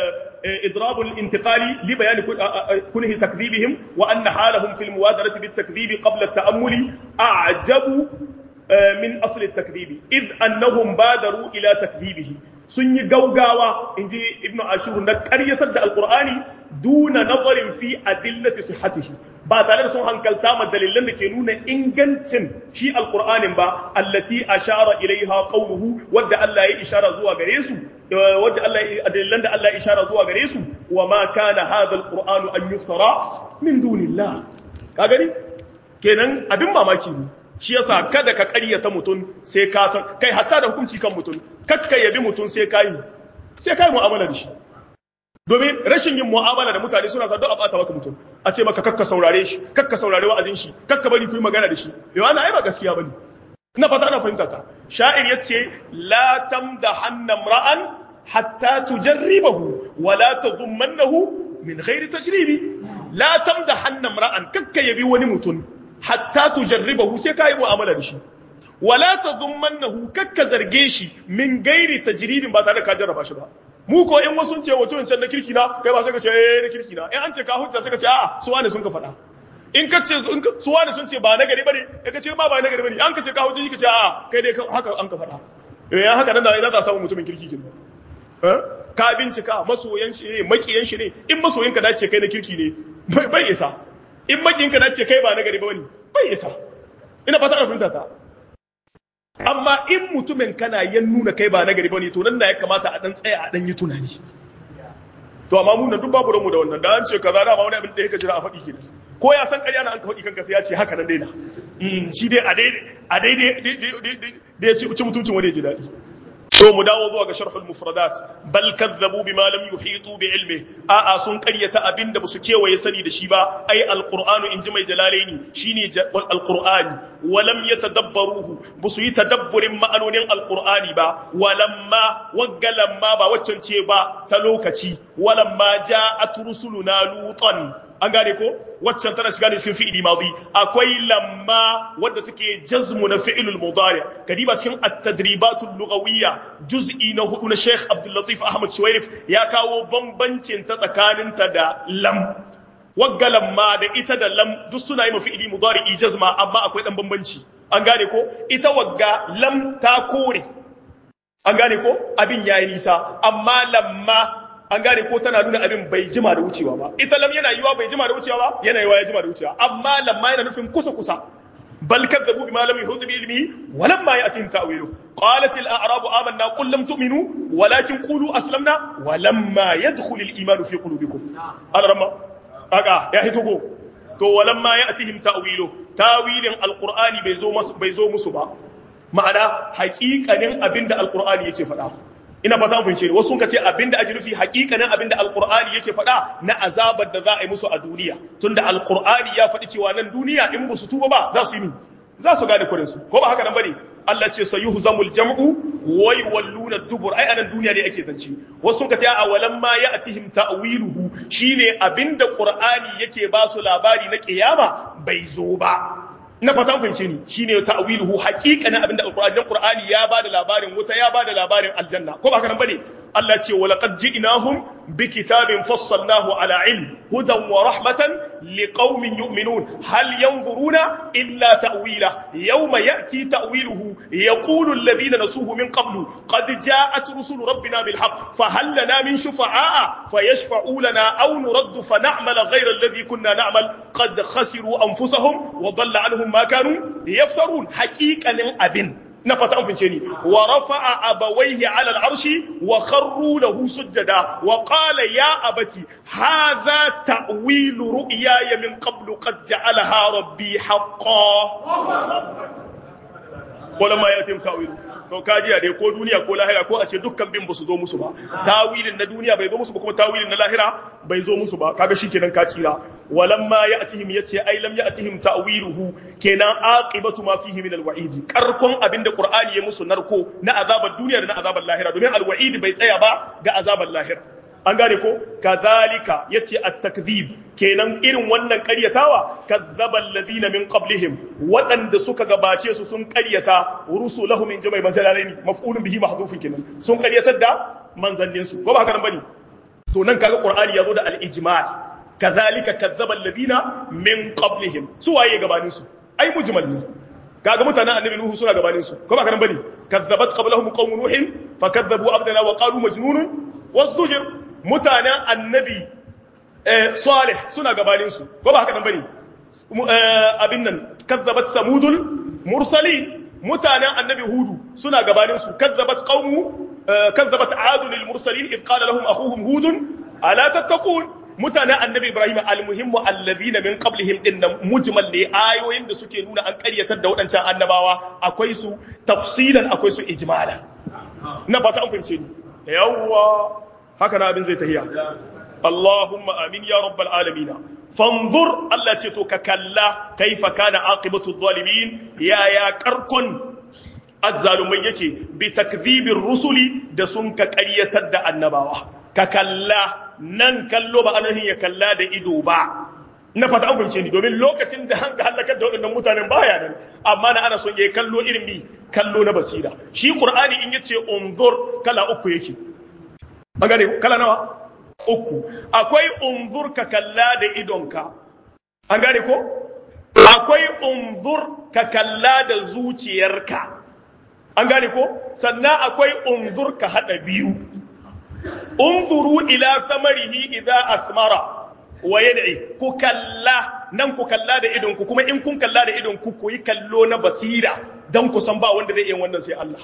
idrabul intiqali li bayan kunhi takdhibihim wa anna halahum fil muwadarati bit takdhib qabla at-ta'ammuli a'jabu min asl at-takdhib id annahum badaru ila takdhibihi sun yi gaugawa in ji ibn ashur na karyatar da alkur'ani duna nazarin fi adillati sihhatihi ba tare da sun hankalta ma dalilan da ke nuna ingancin shi alkur'anin ba allati ashara ilaiha qawluhu wadda Allah ya ishara zuwa gare su wadda Allah ya dalilan da Allah ya ishara zuwa gare su wa ma kana hadha alqur'anu an yuftara min dunillah ka gani kenan abin mamaki ne shi yasa kada ka ƙaryata mutum sai ka san kai hatta da hukunci kan mutum kakka yabi mutum sai ka yi sai ka yi mu'amala da shi domin rashin yin mu'amala da mutane suna sa don a bata maka mutum a ce maka kakka saurare shi kakka saurare wa'azin shi kakka bari ku yi magana da shi yau ana ai ba gaskiya bane ina fata ana fahimta ta sha'ir yace la tamdahanna ra'an hatta tujarribahu wa la tadhummannahu min ghairi tajribi la tamdahanna ra'an kakka yabi wani mutum hatta tujarribahu sai kai mu'amala da shi wala tadhummannahu kakka zarge shi min gairi tajribin ba tare da ka jarraba shi ba mu ko in wasu ce wato can na kirki na kai ba sai ka ce eh na kirki na in an ce ka hujja sai ka ce a'a su wane sun ka faɗa in ka ce su wane sun ce ba na gari bane in ka ce ba ba na gari bane an ka ce ka hujja ka ce a'a kai dai haka an ka faɗa eh haka nan da ina za samu mutumin kirki kin eh ka bincika masoyan shi ne makiyan shi ne in masoyin ka dace kai na kirki ne bai isa in makiyin ka dace kai ba na gari bane bai isa ina fata ana fahimta ta amma in mutumin kana yan nuna kai ba nagari bane to nan da ya kamata a dan tsaya a dan yi tunani to amma mu nan duk babu ranmu da wannan da an ce kaza da ma wani abin da yake jira a faɗi ke ko ya san ƙarya na an ka faɗi kanka sai ya ce haka nan daina shi dai a daidai a daidai da ya ci mutuncin wani ya ji daɗi to mu dawo zuwa ga sharhul mufradat bal kazzabu bima lam yuhitu bi ilmi a a sun qaryata abinda basu kewaye sani da shi ba ai alqur'anu inji mai jalalaini shine alqur'ani walam yatadabbaruhu basu yi tadabburin ma'anonin alqur'ani ba walamma waggalamma ba waccan ce ba ta lokaci walamma ja'at rusuluna lutan an gane ko waccan tana shiga ne cikin fi'ili madi akwai lamma wadda take jazmu na fi'ilul mudari kadiba cikin at-tadribatul lughawiyya juz'i na hudu na Sheikh Abdul Latif Ahmad Shuwairif ya kawo bambancin ta tsakanin ta da lam wagga lamma da ita da lam duk suna yi ma fi'ili mudari jazma amma akwai dan bambanci an gane ko ita wagga lam ta kore an gane ko abin yayi nisa amma lamma an gane ko tana nuna abin bai jima da wucewa ba ita lam yana yiwa bai jima da wucewa ba yana yiwa ya jima da wucewa amma lamma yana nufin kusa kusa bal kadzabu bima lam yuhit bi ilmi wa lamma ya'tihim ta'wilu qalat al a'rabu amanna qul lam tu'minu walakin qulu aslamna wa lamma yadkhul al iman fi qulubikum al ramma aka ya hito ko to walamma ya'tihim ta'wilu tawilin alqur'ani bai zo musu bai zo musu ba ma'ana haƙiƙanin abinda alqur'ani yake faɗa ina fata mun fahimce wasu sun ce abinda ake nufi haƙiƙanin abinda alqur'ani yake faɗa na azabar da za a yi musu a duniya tunda alqur'ani ya faɗi cewa nan duniya in ba su tuba ba za su yi za su gane kurin su ko ba haka nan bane Allah ce sayuhzamul jam'u wai walluna dubur ai anan duniya ne ake zance wasu sun ce a walan ma ya'tihim ta'wiluhu shine abinda qur'ani yake ba su labari na kiyama bai zo ba na fatan fahimce ni shine ta'wiluhu haqiqanin abinda alqur'ani dan qur'ani ya bada labarin wuta ya bada labarin aljanna ko ba haka nan bane Allah ce wa laqad ji'nahum bi kitabin fassalnahu ala ilm hudan wa rahmatan liqaumin yu'minun hal yanzuruna illa ta'wila yawma ya'ti ta'wiluhu yaqulu alladhina nasuhu min qablu qad ja'at rusul rabbina bil haqq fa hal lana min shufa'a fayashfa'u lana aw nuraddu fa na'mal ghayra alladhi kunna na'mal qad khasiru anfusahum wa dhalla anhum ma kanu yaftarun haqiqanin abin na fata an fince ni wa rafa'a abawaihi ala al'arshi wa kharru lahu sujjada wa qala ya abati hadha ta'wilu ru'yaya min qablu qad ja'alaha rabbi haqqan wala ma yatim ta'wilu to kaji a dai ko duniya ko lahira ko a ce dukkan bin basu zo musu ba tawilin na duniya bai zo musu ba kuma tawilin na lahira bai zo musu ba kaga shikenan ka tsira walamma ya'tihim yace ai lam ya'tihim ta'wiluhu kenan aqibatu ma fihi min alwa'id karkon abinda qur'ani ya musu narko na azabar duniya da na azabar lahira domin alwa'id bai tsaya ba ga azabar lahira an gane ko kazalika yace at-takdhib kenan irin wannan ƙaryatawa kazzaba alladhina min qablihim waɗanda suka gabace su sun ƙaryata rusulahum min jama'i manzalaini maf'ulun bihi mahdhufun kenan sun ƙaryatar da manzannin su ko ba haka nan bane to nan kaga qur'ani yazo da al-ijmal kazalika kazzaba alladhina min qablihim su waye gabanin su ai mujmal ne kaga mutanen annabi nuhu suna gabanin su ko ba haka nan bane kazzabat qablahum qaum nuhin fakazzabu abdana wa qalu majnunun wasdujir mutanen annabi salih suna gabaninsu ko ba haka nan bane abin nan kazzabat samudul mursalin mutanen annabi hudu suna gabaninsu kazzabat qaumu kazzabat adun lil mursalin id qala lahum akhuhum hudun ala tattaqun mutanen annabi ibrahim almuhimmu alladhina min qablihim din nan mujmal ne ayoyin da suke nuna an ƙaryatar da waɗancan annabawa akwai su tafsilan akwai su ijmala na fata an fahimce ni yawwa haka na abin zai tahiya Allahumma amin ya rabbal alamin fanzur Allah ce to ka kalla kaifa kana aqibatu zalimin ya ya karkon azzalumai yake bi takdhibir rusuli da sun ka ƙaryatar da annabawa ka kalla nan kallo ba anahin ya kalla da ido ba na fata an fahimce ni domin lokacin da an halakar da waɗannan mutanen baya nan amma na ana son ya kallo irin bi kallo na basira shi qur'ani in yace unzur kala uku yake an gane kala nawa uku akwai unzur ka kalla da idonka an gane ko akwai unzur ka kalla da zuciyarka an gane ko sannan akwai unzur ka hada biyu unzuru ila samarihi idza asmara wa yad'i ku kalla nan ku kalla da idonku kuma in kun kalla da idonku ku yi kallo na basira dan ku san ba wanda zai yi wannan sai Allah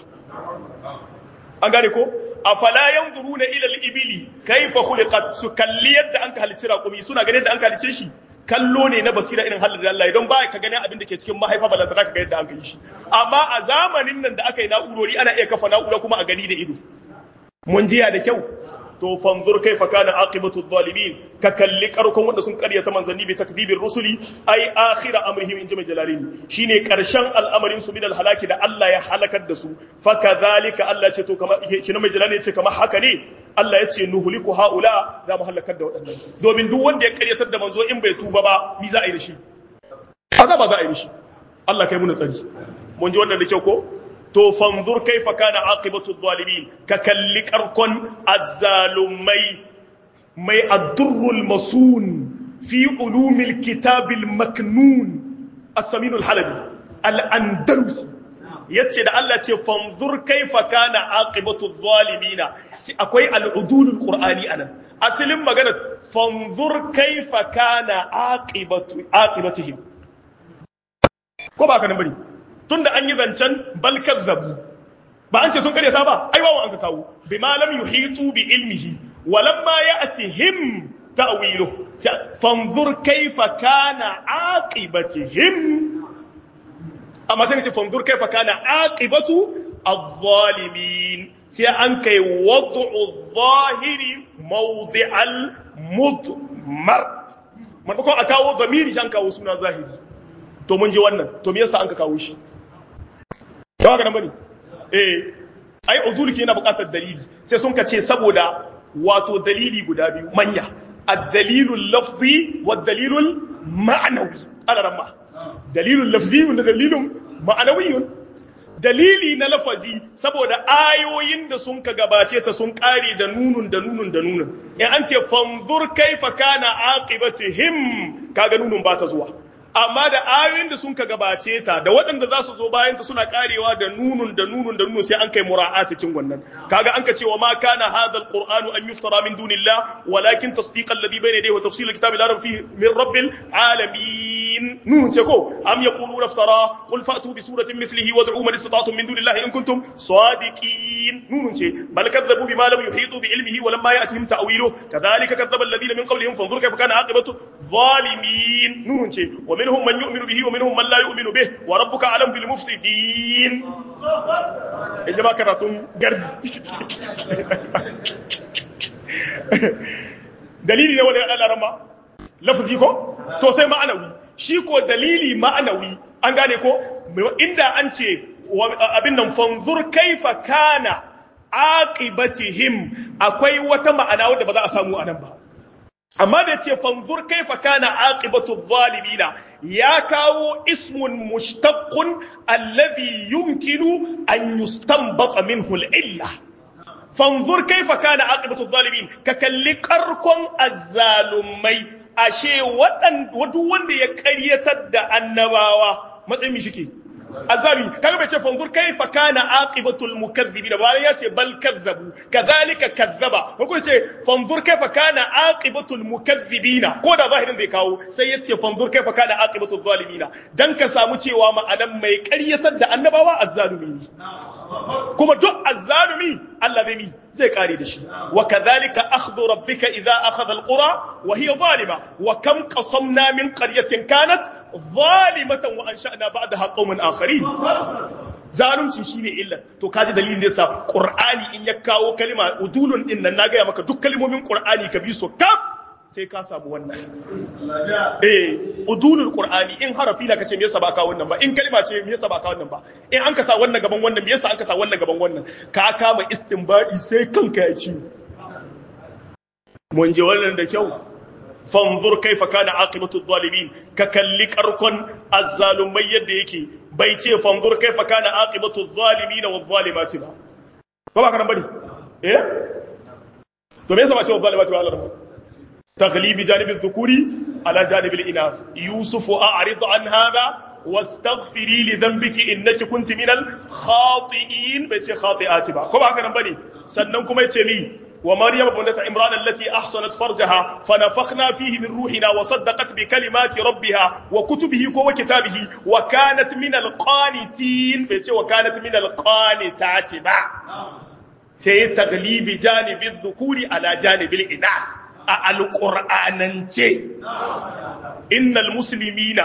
an gane ko afala yanzuruna ila al-ibili kayfa khuliqat su kalli yadda an ka halicci raƙumi suna ganin da an ka halicce shi kallo ne na basira irin halin da Allah don ba ka gani abin da ke cikin mahaifa ba za ka ga yadda an ka yi shi amma a zamanin nan da aka yi na'urori ana iya kafa na'ura kuma a gani da ido mun jiya da kyau to fanzur kaifa kana aqibatu adh-dhalimin ka kalli karkon wanda sun karyata manzanni bi takdibir rusuli ai akhira amrihim in jama jalalini shine karshen al'amarin su min halaki da Allah ya halakar da su fa kadhalika Allah ce to kamar shi mai jalali ce kamar haka ne Allah ya ce nuhliku haula za mu halakar da waɗannan domin duk wanda ya karyatar da manzo in bai tuba ba mi za a yi da shi azaba za a yi da shi Allah kai mu tsari mun ji wannan da kyau ko to fanzur kaifa kana aqibatu zalimin ka kalli karkon azzalumai mai addurrul masun fi ulumil kitabil maknun as-samin al-halabi al-andalusi yace da Allah ce fanzur kaifa kana aqibatu zalimina akwai al-udulul qur'ani anan asalin magana fanzur kaifa kana aqibatu aqibatihim ko ba ka nan bane tunda an yi zancen bal kazzabu ba an ce sun karyata ba ai wawan an ka kawo bima lam yuhitu bi ilmihi walamma ya'tihim ta'wilu fanzur kaifa kana aqibatihim amma sai ce fanzur kaifa kana aqibatu adh-dhalimin sai an kai wad'u adh-dhahiri mawdi'al mudmar maimakon a kawo zamiri shan kawo suna zahiri to mun ji wannan to me yasa an ka kawo shi ba haka nan bane eh ai udul ke yana buƙatar dalili sai sun ka ce saboda wato dalili guda biyu manya ad-dalilu lafzi wa dalilul ma'nawi ala ramma dalilul lafzi wa dalilun ma'nawi dalili na lafazi saboda ayoyin da sun ka gabace ta sun kare da nunun da nunun da nunun in an ce fanzur kaifa kana aqibatihim kaga nunun ba ta zuwa amma da ayoyin da sun ka gabace ta da waɗanda za su zo bayan ta suna karewa da nunun da nunun da nunun sai an kai mura'ata cikin wannan kaga an ka ce wa ma kana hadha alqur'anu an yuftara min dunillah walakin tasdiqa alladhi bayna yadayhi wa tafsil alkitabi la rayba fihi min rabbil alamin nunun ce ko am yaquluna iftara qul fa'tu bi suratin mithlihi wad'u man istata'tum min dunillahi in kuntum sadiqin nunun ce bal kadzabu bima lam yuhitu bi ilmihi wa lamma ya'tihim ta'wiluhu kadhalika kadzaba alladhina min qablihim fanzur kayfa kana aqibatu zalimin nunun ce ومنهم من يؤمن به ومنهم من لا يؤمن به وربك أعلم بالمفسدين إنما كراتون قرد dalili ne wani ala rama lafazi ko to sai ma'anawi shi ko dalili ma'anawi an gane ko inda an ce abin nan fanzur kaifa kana aqibatihim akwai wata ma'ana wadda ba za a samu anan ba amma da ce fanzur kaifa kana aqibatu zalimina ya kawo ismun mushtaqqun alladhi yumkinu an yustanbata minhu al-illa fanzur kaifa kana aqibatu zalimin ka kalli karkon azzalumai ashe wadan wadu wanda ya karyatar da annabawa matsayin mi shike azami kaga bai ce fanzur kaifa kana aqibatul mukazzibin bayan ya ce bal kazzabu kadhalika kazzaba ko ce fanzur kaifa kana aqibatul mukazzibina ko da zahirin bai kawo sai ya ce fanzur kaifa kana aqibatul zalimina dan ka samu cewa ma'anan mai ƙaryatar da annabawa azzalumi ne kuma duk azzalumi Allah zai mi zai kare da shi wa kadhalika akhdhu rabbika idza akhadha alqura wa hiya zalima wa kam qasamna min qaryatin kanat zalimatan wa ansha'na ba'daha qauman akharin zalunci shine illa to kaji dalilin da yasa qur'ani in ya kawo kalima udulun din nan na ga maka duk kalmomin qur'ani ka bi su kaf sai ka samu wannan eh udulul qur'ani in harafi da kace me yasa ba ka wannan ba in kalma ce me yasa ba ka wannan ba in an ka sa wannan gaban wannan me yasa an ka sa wannan gaban wannan ka kama istinbadi sai kanka ya ci mun ji wannan da kyau fanzur kaifa kana aqibatu zalimin ka kalli karkon azzalumai yadda yake bai ce fanzur kaifa kana aqibatu zalimin wa zalimati ba ba ba kana bane eh to me yasa ba ce wa zalimati ba Allah تغليب جانب الذكور على جانب الإناث يوسف أعرض عن هذا واستغفري لذنبك إنك كنت من الخاطئين بيتي خاطئات با كما هكذا نبني سننكم يتمي ومريم بنت عمران التي أحصنت فرجها فنفخنا فيه من روحنا وصدقت بكلمات ربها وكتبه وكتابه وكانت من القانتين بيتي وكانت من القانتات با سي تغليب جانب الذكور على جانب الإناث a alƙur'anance innal muslimina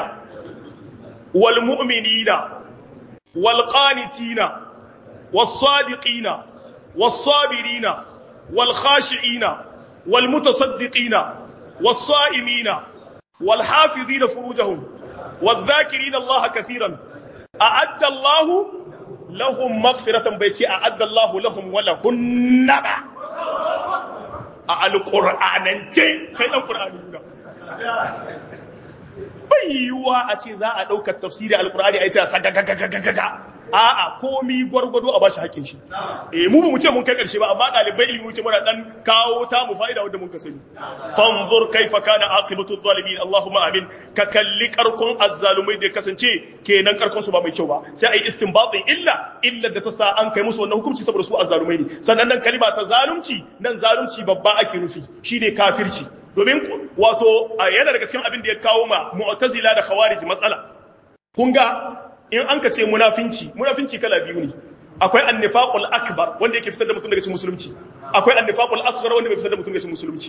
wal mu'minina wal qanitina was sadiqina was sabirina wal khashi'ina wal mutasaddiqina was sa'imina wal hafizina furujahum wal dhakirina Allah kathiran a'adda Allah lahum maghfiratan bai ce a'adda Allah lahum wa lahunna ba a alƙur'anance kai ɗan ƙur'ani nuna bai yiwuwa a ce za a ɗaukar tafsiri alƙur'ani a yi ta sagagagagagaga a'a komi gwargwado a bashi haƙin shi eh mu mu ce mun kai ƙarshe ba amma ɗalibai ilimi ce muna dan kawo ta mu fa'ida wanda mun ka sani fanzur kaifa kana aqibatu zalimin allahumma amin ka kalli karkon azzalumai da kasance kenan karkon su ba mai kyau ba sai ai istinbatin illa illa da ta sa an kai musu wannan hukunci saboda su azzalumai ne sannan nan kalima ta zalunci nan zalunci babba ake nufi shine kafirci domin wato yana daga cikin abin da ya kawo ma mu'tazila da khawarij matsala kun ga in an ka ce munafinci munafinci kala biyu ne akwai annifaqul akbar wanda yake fitar da mutum daga cikin musulunci akwai annifaqul asghar wanda bai fitar da mutum daga cikin musulunci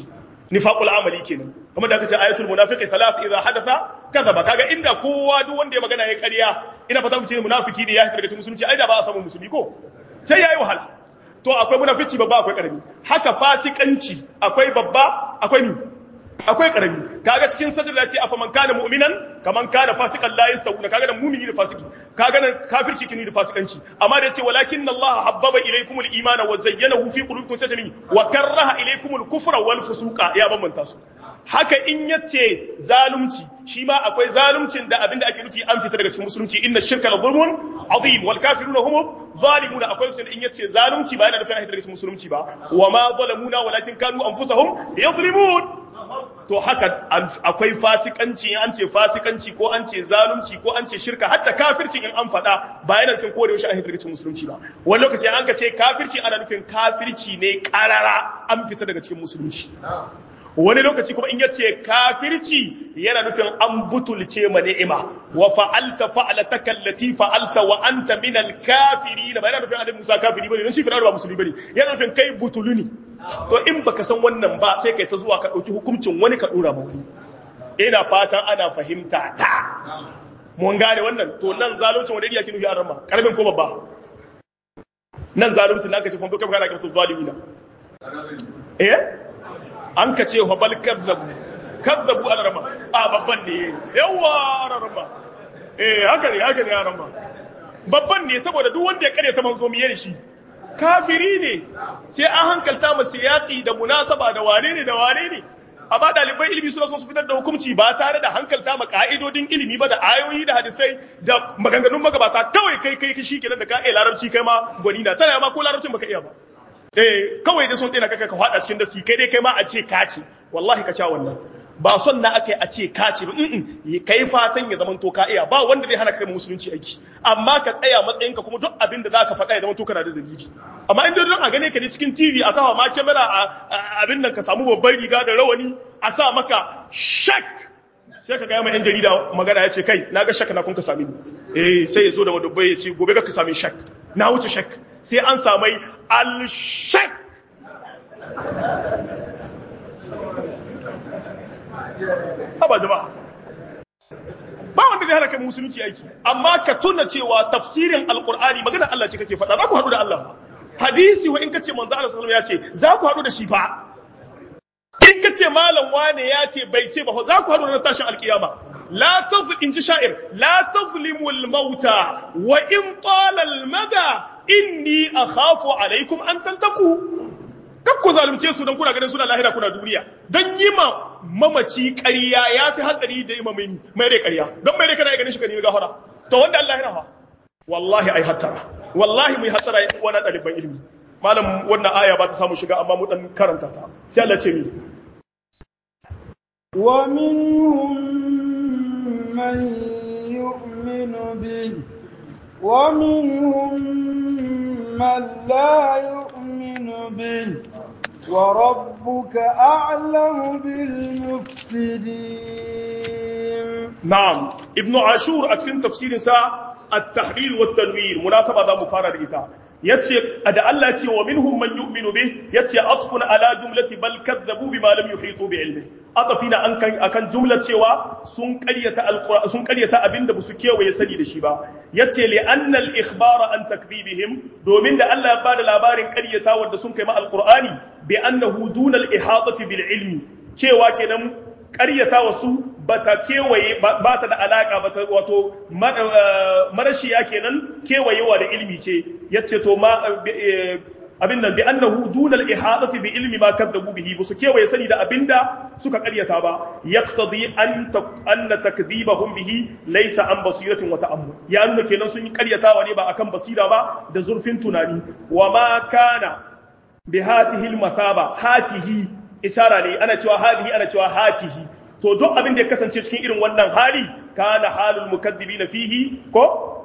nifaqul amali kenan kamar da aka ce ayatul munafiqi thalath idha hadatha kadhaba kaga inda kowa duk wanda ya magana ya ƙarya ina fata mu ce munafiki ne ya fita daga cikin musulunci ai da ba a samu musulmi ko sai yayi wahala to akwai munafici babba akwai karami haka fasikanci akwai babba akwai ni akwai karami kaga cikin sadr da ce afa man kana mu'minan kaman kana fasikan la yastawuna kaga da mu'mini da fasiki kaga nan kafirci kini da fasikanci amma da yace walakinna Allah habbaba ilaykum al-imana wa zayyanahu fi qulubikum sajmi wa karaha ilaykum al-kufra wal fusuqa ya bambanta su haka in yace zalunci shi ma akwai zaluncin da abinda ake nufi an fita daga cikin musulunci inna shirka la zulmun azim wal kafiruna hum zalimun akwai lokacin in yace zalunci ba yana nufin an fita daga cikin musulunci ba wa ma zalamuna walakin kanu anfusahum yadhlimun to haka akwai fasikanci in an ce fasikanci ko an ce zalunci ko an ce shirka hatta kafirci in an faɗa ba yana nufin ko da yaushe an fita daga cikin musulunci ba wani lokaci an ka ce kafirci ana nufin kafirci ne karara an fita daga cikin musulunci wani lokaci kuma in yace kafirci yana nufin an butulce ma ni'ima wa fa'alta fa'alataka allati fa'alta wa anta min al-kafirin ba yana nufin annabi Musa kafiri bane dan shi fir'auna ba musulmi bane yana nufin kai butuluni to in baka san wannan ba sai kai ta zuwa ka dauki hukuncin wani ka dora ma wani ina fatan ana fahimta ta mun gane wannan to nan zaluncin wanda yake nufi an rama karamin ko babba nan zaluncin nan ka ce fa kai kana kirtu zalimina eh an ka ce bal kazzabu kazzabu ala rama a babban ne yawa ala rama eh haka ne haka ne ala rama babban ne saboda duk wanda ya kare ta manzo miyar shi kafiri ne sai an hankalta masa yaƙi da munasaba da wane ne da wane ne amma ɗalibai ilimi suna son su fitar da hukunci ba tare da hankalta ma ka'idodin ilimi ba da ayoyi da hadisai da maganganun magabata kawai kai kai shi kenan da ka iya larabci kai ma gwani na tana ma ko larabcin baka iya ba eh kawai da son ɗina kaka ka faɗa cikin dasi kai dai kai ma a ce ka ce wallahi ka sha wannan ba son na aka yi a ce ka ce ba in kai fatan ya zama to ka iya ba wanda zai hana kai musulunci aiki amma ka tsaya matsayinka kuma duk abin da zaka faɗa ya zama to kana da dalili amma in don a gane ka ne cikin TV a kawo ma kamera a abin nan ka samu babban riga da rawani a sa maka shak sai ka ga mai yan jarida magana ya ce kai na ga shak na kun ka sami ni eh sai ya zo da wadubbai ya ce gobe ka sami shak na wuce shak sai an samai al shak Haba jama'a. Ba wanda zai hana kai musulunci aiki, amma ka tuna cewa tafsirin Alƙur'ani magana Allah ce kake faɗa, za ku haɗu da Allah. Hadisi wa in ka ce manzo Allah sallallahu ya ce, za ku haɗu da shi fa. In ka ce malam wane ya ce bai ce ba, za ku haɗu da tashin alƙiyama. La tazl in ji sha'ir, la tazlimu al-mauta wa in tala al-mada inni akhafu alaikum an tantaku. Kak ku zalunce su don kuna ganin suna lahira kuna duniya. Don yi ma mamaci ƙarya ya fi hatsari da ima mai mai rai ƙarya. Don mai rai kana ganin shi ka nemi gafara. To wanda Allah ya raha. Wallahi ai hattara. Wallahi mai hatsara ya wani ɗaliban ilimi. Malam wannan aya ba ta samu shiga amma mu dan karanta ta. Sai Allah ce mi. Wa minhum man yu'minu bi wa minhum man la yu'minu bi وربك أعلم بالمفسدين نعم ابن عاشور أتكلم تفسير سا التحليل والتنوير مناسبة ذا مفارد إتا يتي أدى الله يتي ومنهم من يؤمن به يتي أطف على جملة بل كذبوا بما لم يحيطوا بعلمه أطفنا أن أكن جملة تيوا سن قرية القرآن سن قرية أبن دبسكية ويسني دشيبا يتي لأن الإخبار عن تكذيبهم دومين دا الله بعد الأبار قرية ود سن كما القرآن بأنه دون الإحاطة بالعلم cewa kenan ƙaryata wasu ba ta kewaye ba ta da alaƙa ba ta wato marashiya kenan kewayewa da ilmi ce yace to ma abin nan bi annahu dunal ihadati bi ilmi ma kadzabu bihi su kewaye sani da abinda suka ƙaryata ba yaqtadi an anna takdhibahum bihi laysa an basiratin wa ta'ammul ya nuna kenan sun yi ƙaryatawa ne ba akan basira ba da zurfin tunani wa ma kana bi hatihi al-masaba hatihi ishara ne ana cewa hadihi ana cewa hatihi to duk abin da ya kasance cikin irin wannan hali kana halul mukaddibina fihi ko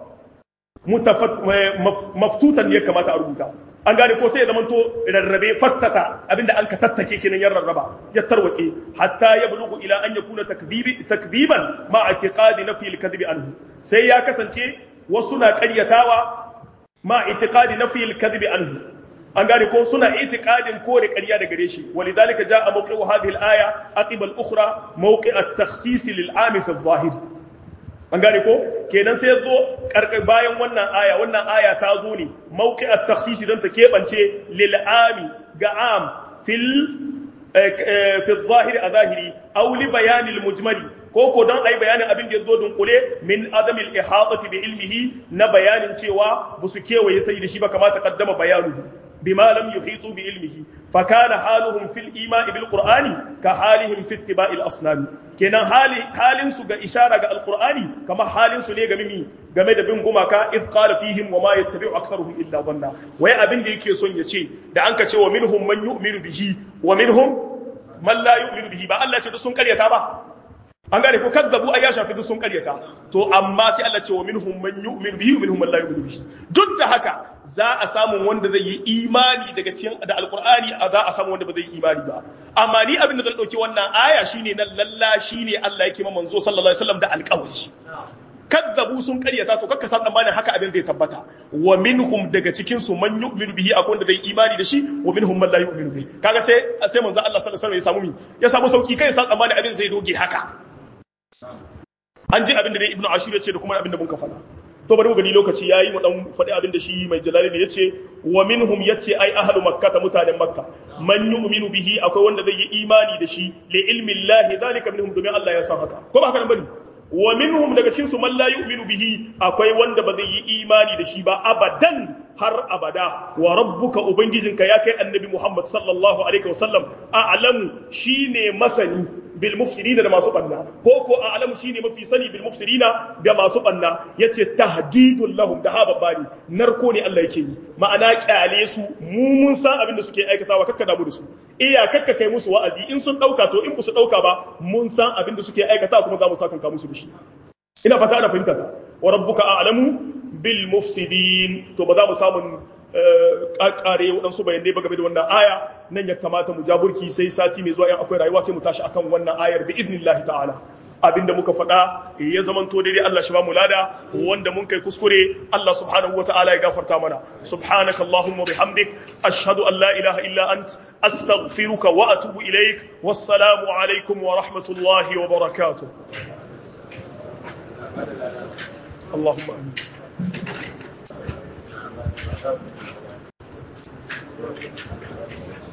maftutan ne ya kamata a rubuta an gane ko sai ya zamanto rarrabe fattata abinda an ka tattake kenan ya rarraba ya tarwatse hatta ya bulugu ila an yakuna takdibi takdiban ma i'tiqadi nafi al-kadhibi anhu sai ya kasance wasu na ƙaryatawa ma i'tiqadi nafi al-kadhibi anhu an gane ko suna itiqadin kore ƙarya da gare shi walidhalika jaa mawqi'u hadhihi al-aya aqiba al-ukhra mawqi' at-takhsis lil-'am fi adh-dhahir an gane ko kenan sai zo bayan wannan aya wannan aya ta zo ne mawqi' at-takhsis dan ta kebance lil-'am ga am fil fi adh-dhahir a zahiri aw li bayan al-mujmali ko ko don ai bayanin abin da ya zo dunkule min adamil ihatati bi ilmihi na bayanin cewa ba su kewaye sai da shi ba kamata kaddama bayanu bima lam yuhitu bi ilmihi fa kana haluhum fil ima'i bil qur'ani ka halihim fi ittiba'il asnam kenan hali halin su ga ishara ga alqur'ani kamar halin su ne ga mimi game da bin gumaka id qala fihim wa ma yattabi'u aktharuhum illa dhanna wai abin da yake son ya ce da an ka ce wa minhum man yu'minu bihi wa minhum man la yu'minu bihi ba Allah ce sun karyata ba an gane ko kazzabu ai ya shafi duk sun karyata to amma sai Allah ce wa minhum man yu'minu bihi wa minhum man la yu'minu bihi duk da haka za a samu wanda zai yi imani daga cikin da alqur'ani a za a samu wanda ba zai yi imani ba amma ni abin da zan dauki wannan aya shine nan lalla shine Allah yake ma manzo sallallahu alaihi wasallam da alƙawari kazzabu sun karyata to kakka san tsammanin haka abin zai tabbata wa minhum daga cikin su man yu'minu bihi akwai wanda zai imani da shi wa minhum man la yu'minu bihi kaga sai sai manzo Allah sallallahu alaihi wasallam ya samu mi ya samu sauki kai san tsammanin abin zai doge haka an ji abin da dai ibnu ashur ya ce da kuma abin da mun ka faɗa to bari mu gani lokaci yayi mu dan faɗi abin da shi mai jalali ne yace wa minhum yace ai ahlu makkah mutanen makka man yu'minu bihi akwai wanda zai yi imani da shi li ilmi llahi zalika minhum domin Allah ya san haka ko ba haka nan bane wa minhum daga cikin su man la yu'minu bihi akwai wanda ba zai yi imani da shi ba abadan har abada wa rabbuka ubangijinka ya kai annabi Muhammad sallallahu alaihi wasallam a'lamu shine masani bil mufsidina da masu banna ko ko a'lamu shine mafi sani bil mufsidina da masu banna yace tahdidul lahum da haba bani narko ne Allah yake yi ma'ana kyale su mu mun san abin da suke aikatawa kakka damu da su iya kakka kai musu wa'azi in sun dauka to in su dauka ba mun san abin da suke aikata kuma za mu saka musu da shi ina fata ana fahimta ta wa rabbuka a'lamu bil mufsidin to ba za mu samu kakare waɗansu bayanai ba game da wannan aya nan ya kamata mu jaburki sai sati mai zuwa yan akwai rayuwa sai mu tashi akan wannan ayar bi idnillahi ta'ala abinda muka faɗa ya zamanto daidai Allah shi ba mu lada wanda mun kai kuskure Allah subhanahu wa ta'ala ya gafarta mana subhanaka allahumma bihamdik ashhadu an la ilaha illa ant astaghfiruka wa atubu ilaik wassalamu alaikum wa rahmatullahi wa barakatuh اللهم امين Thank you.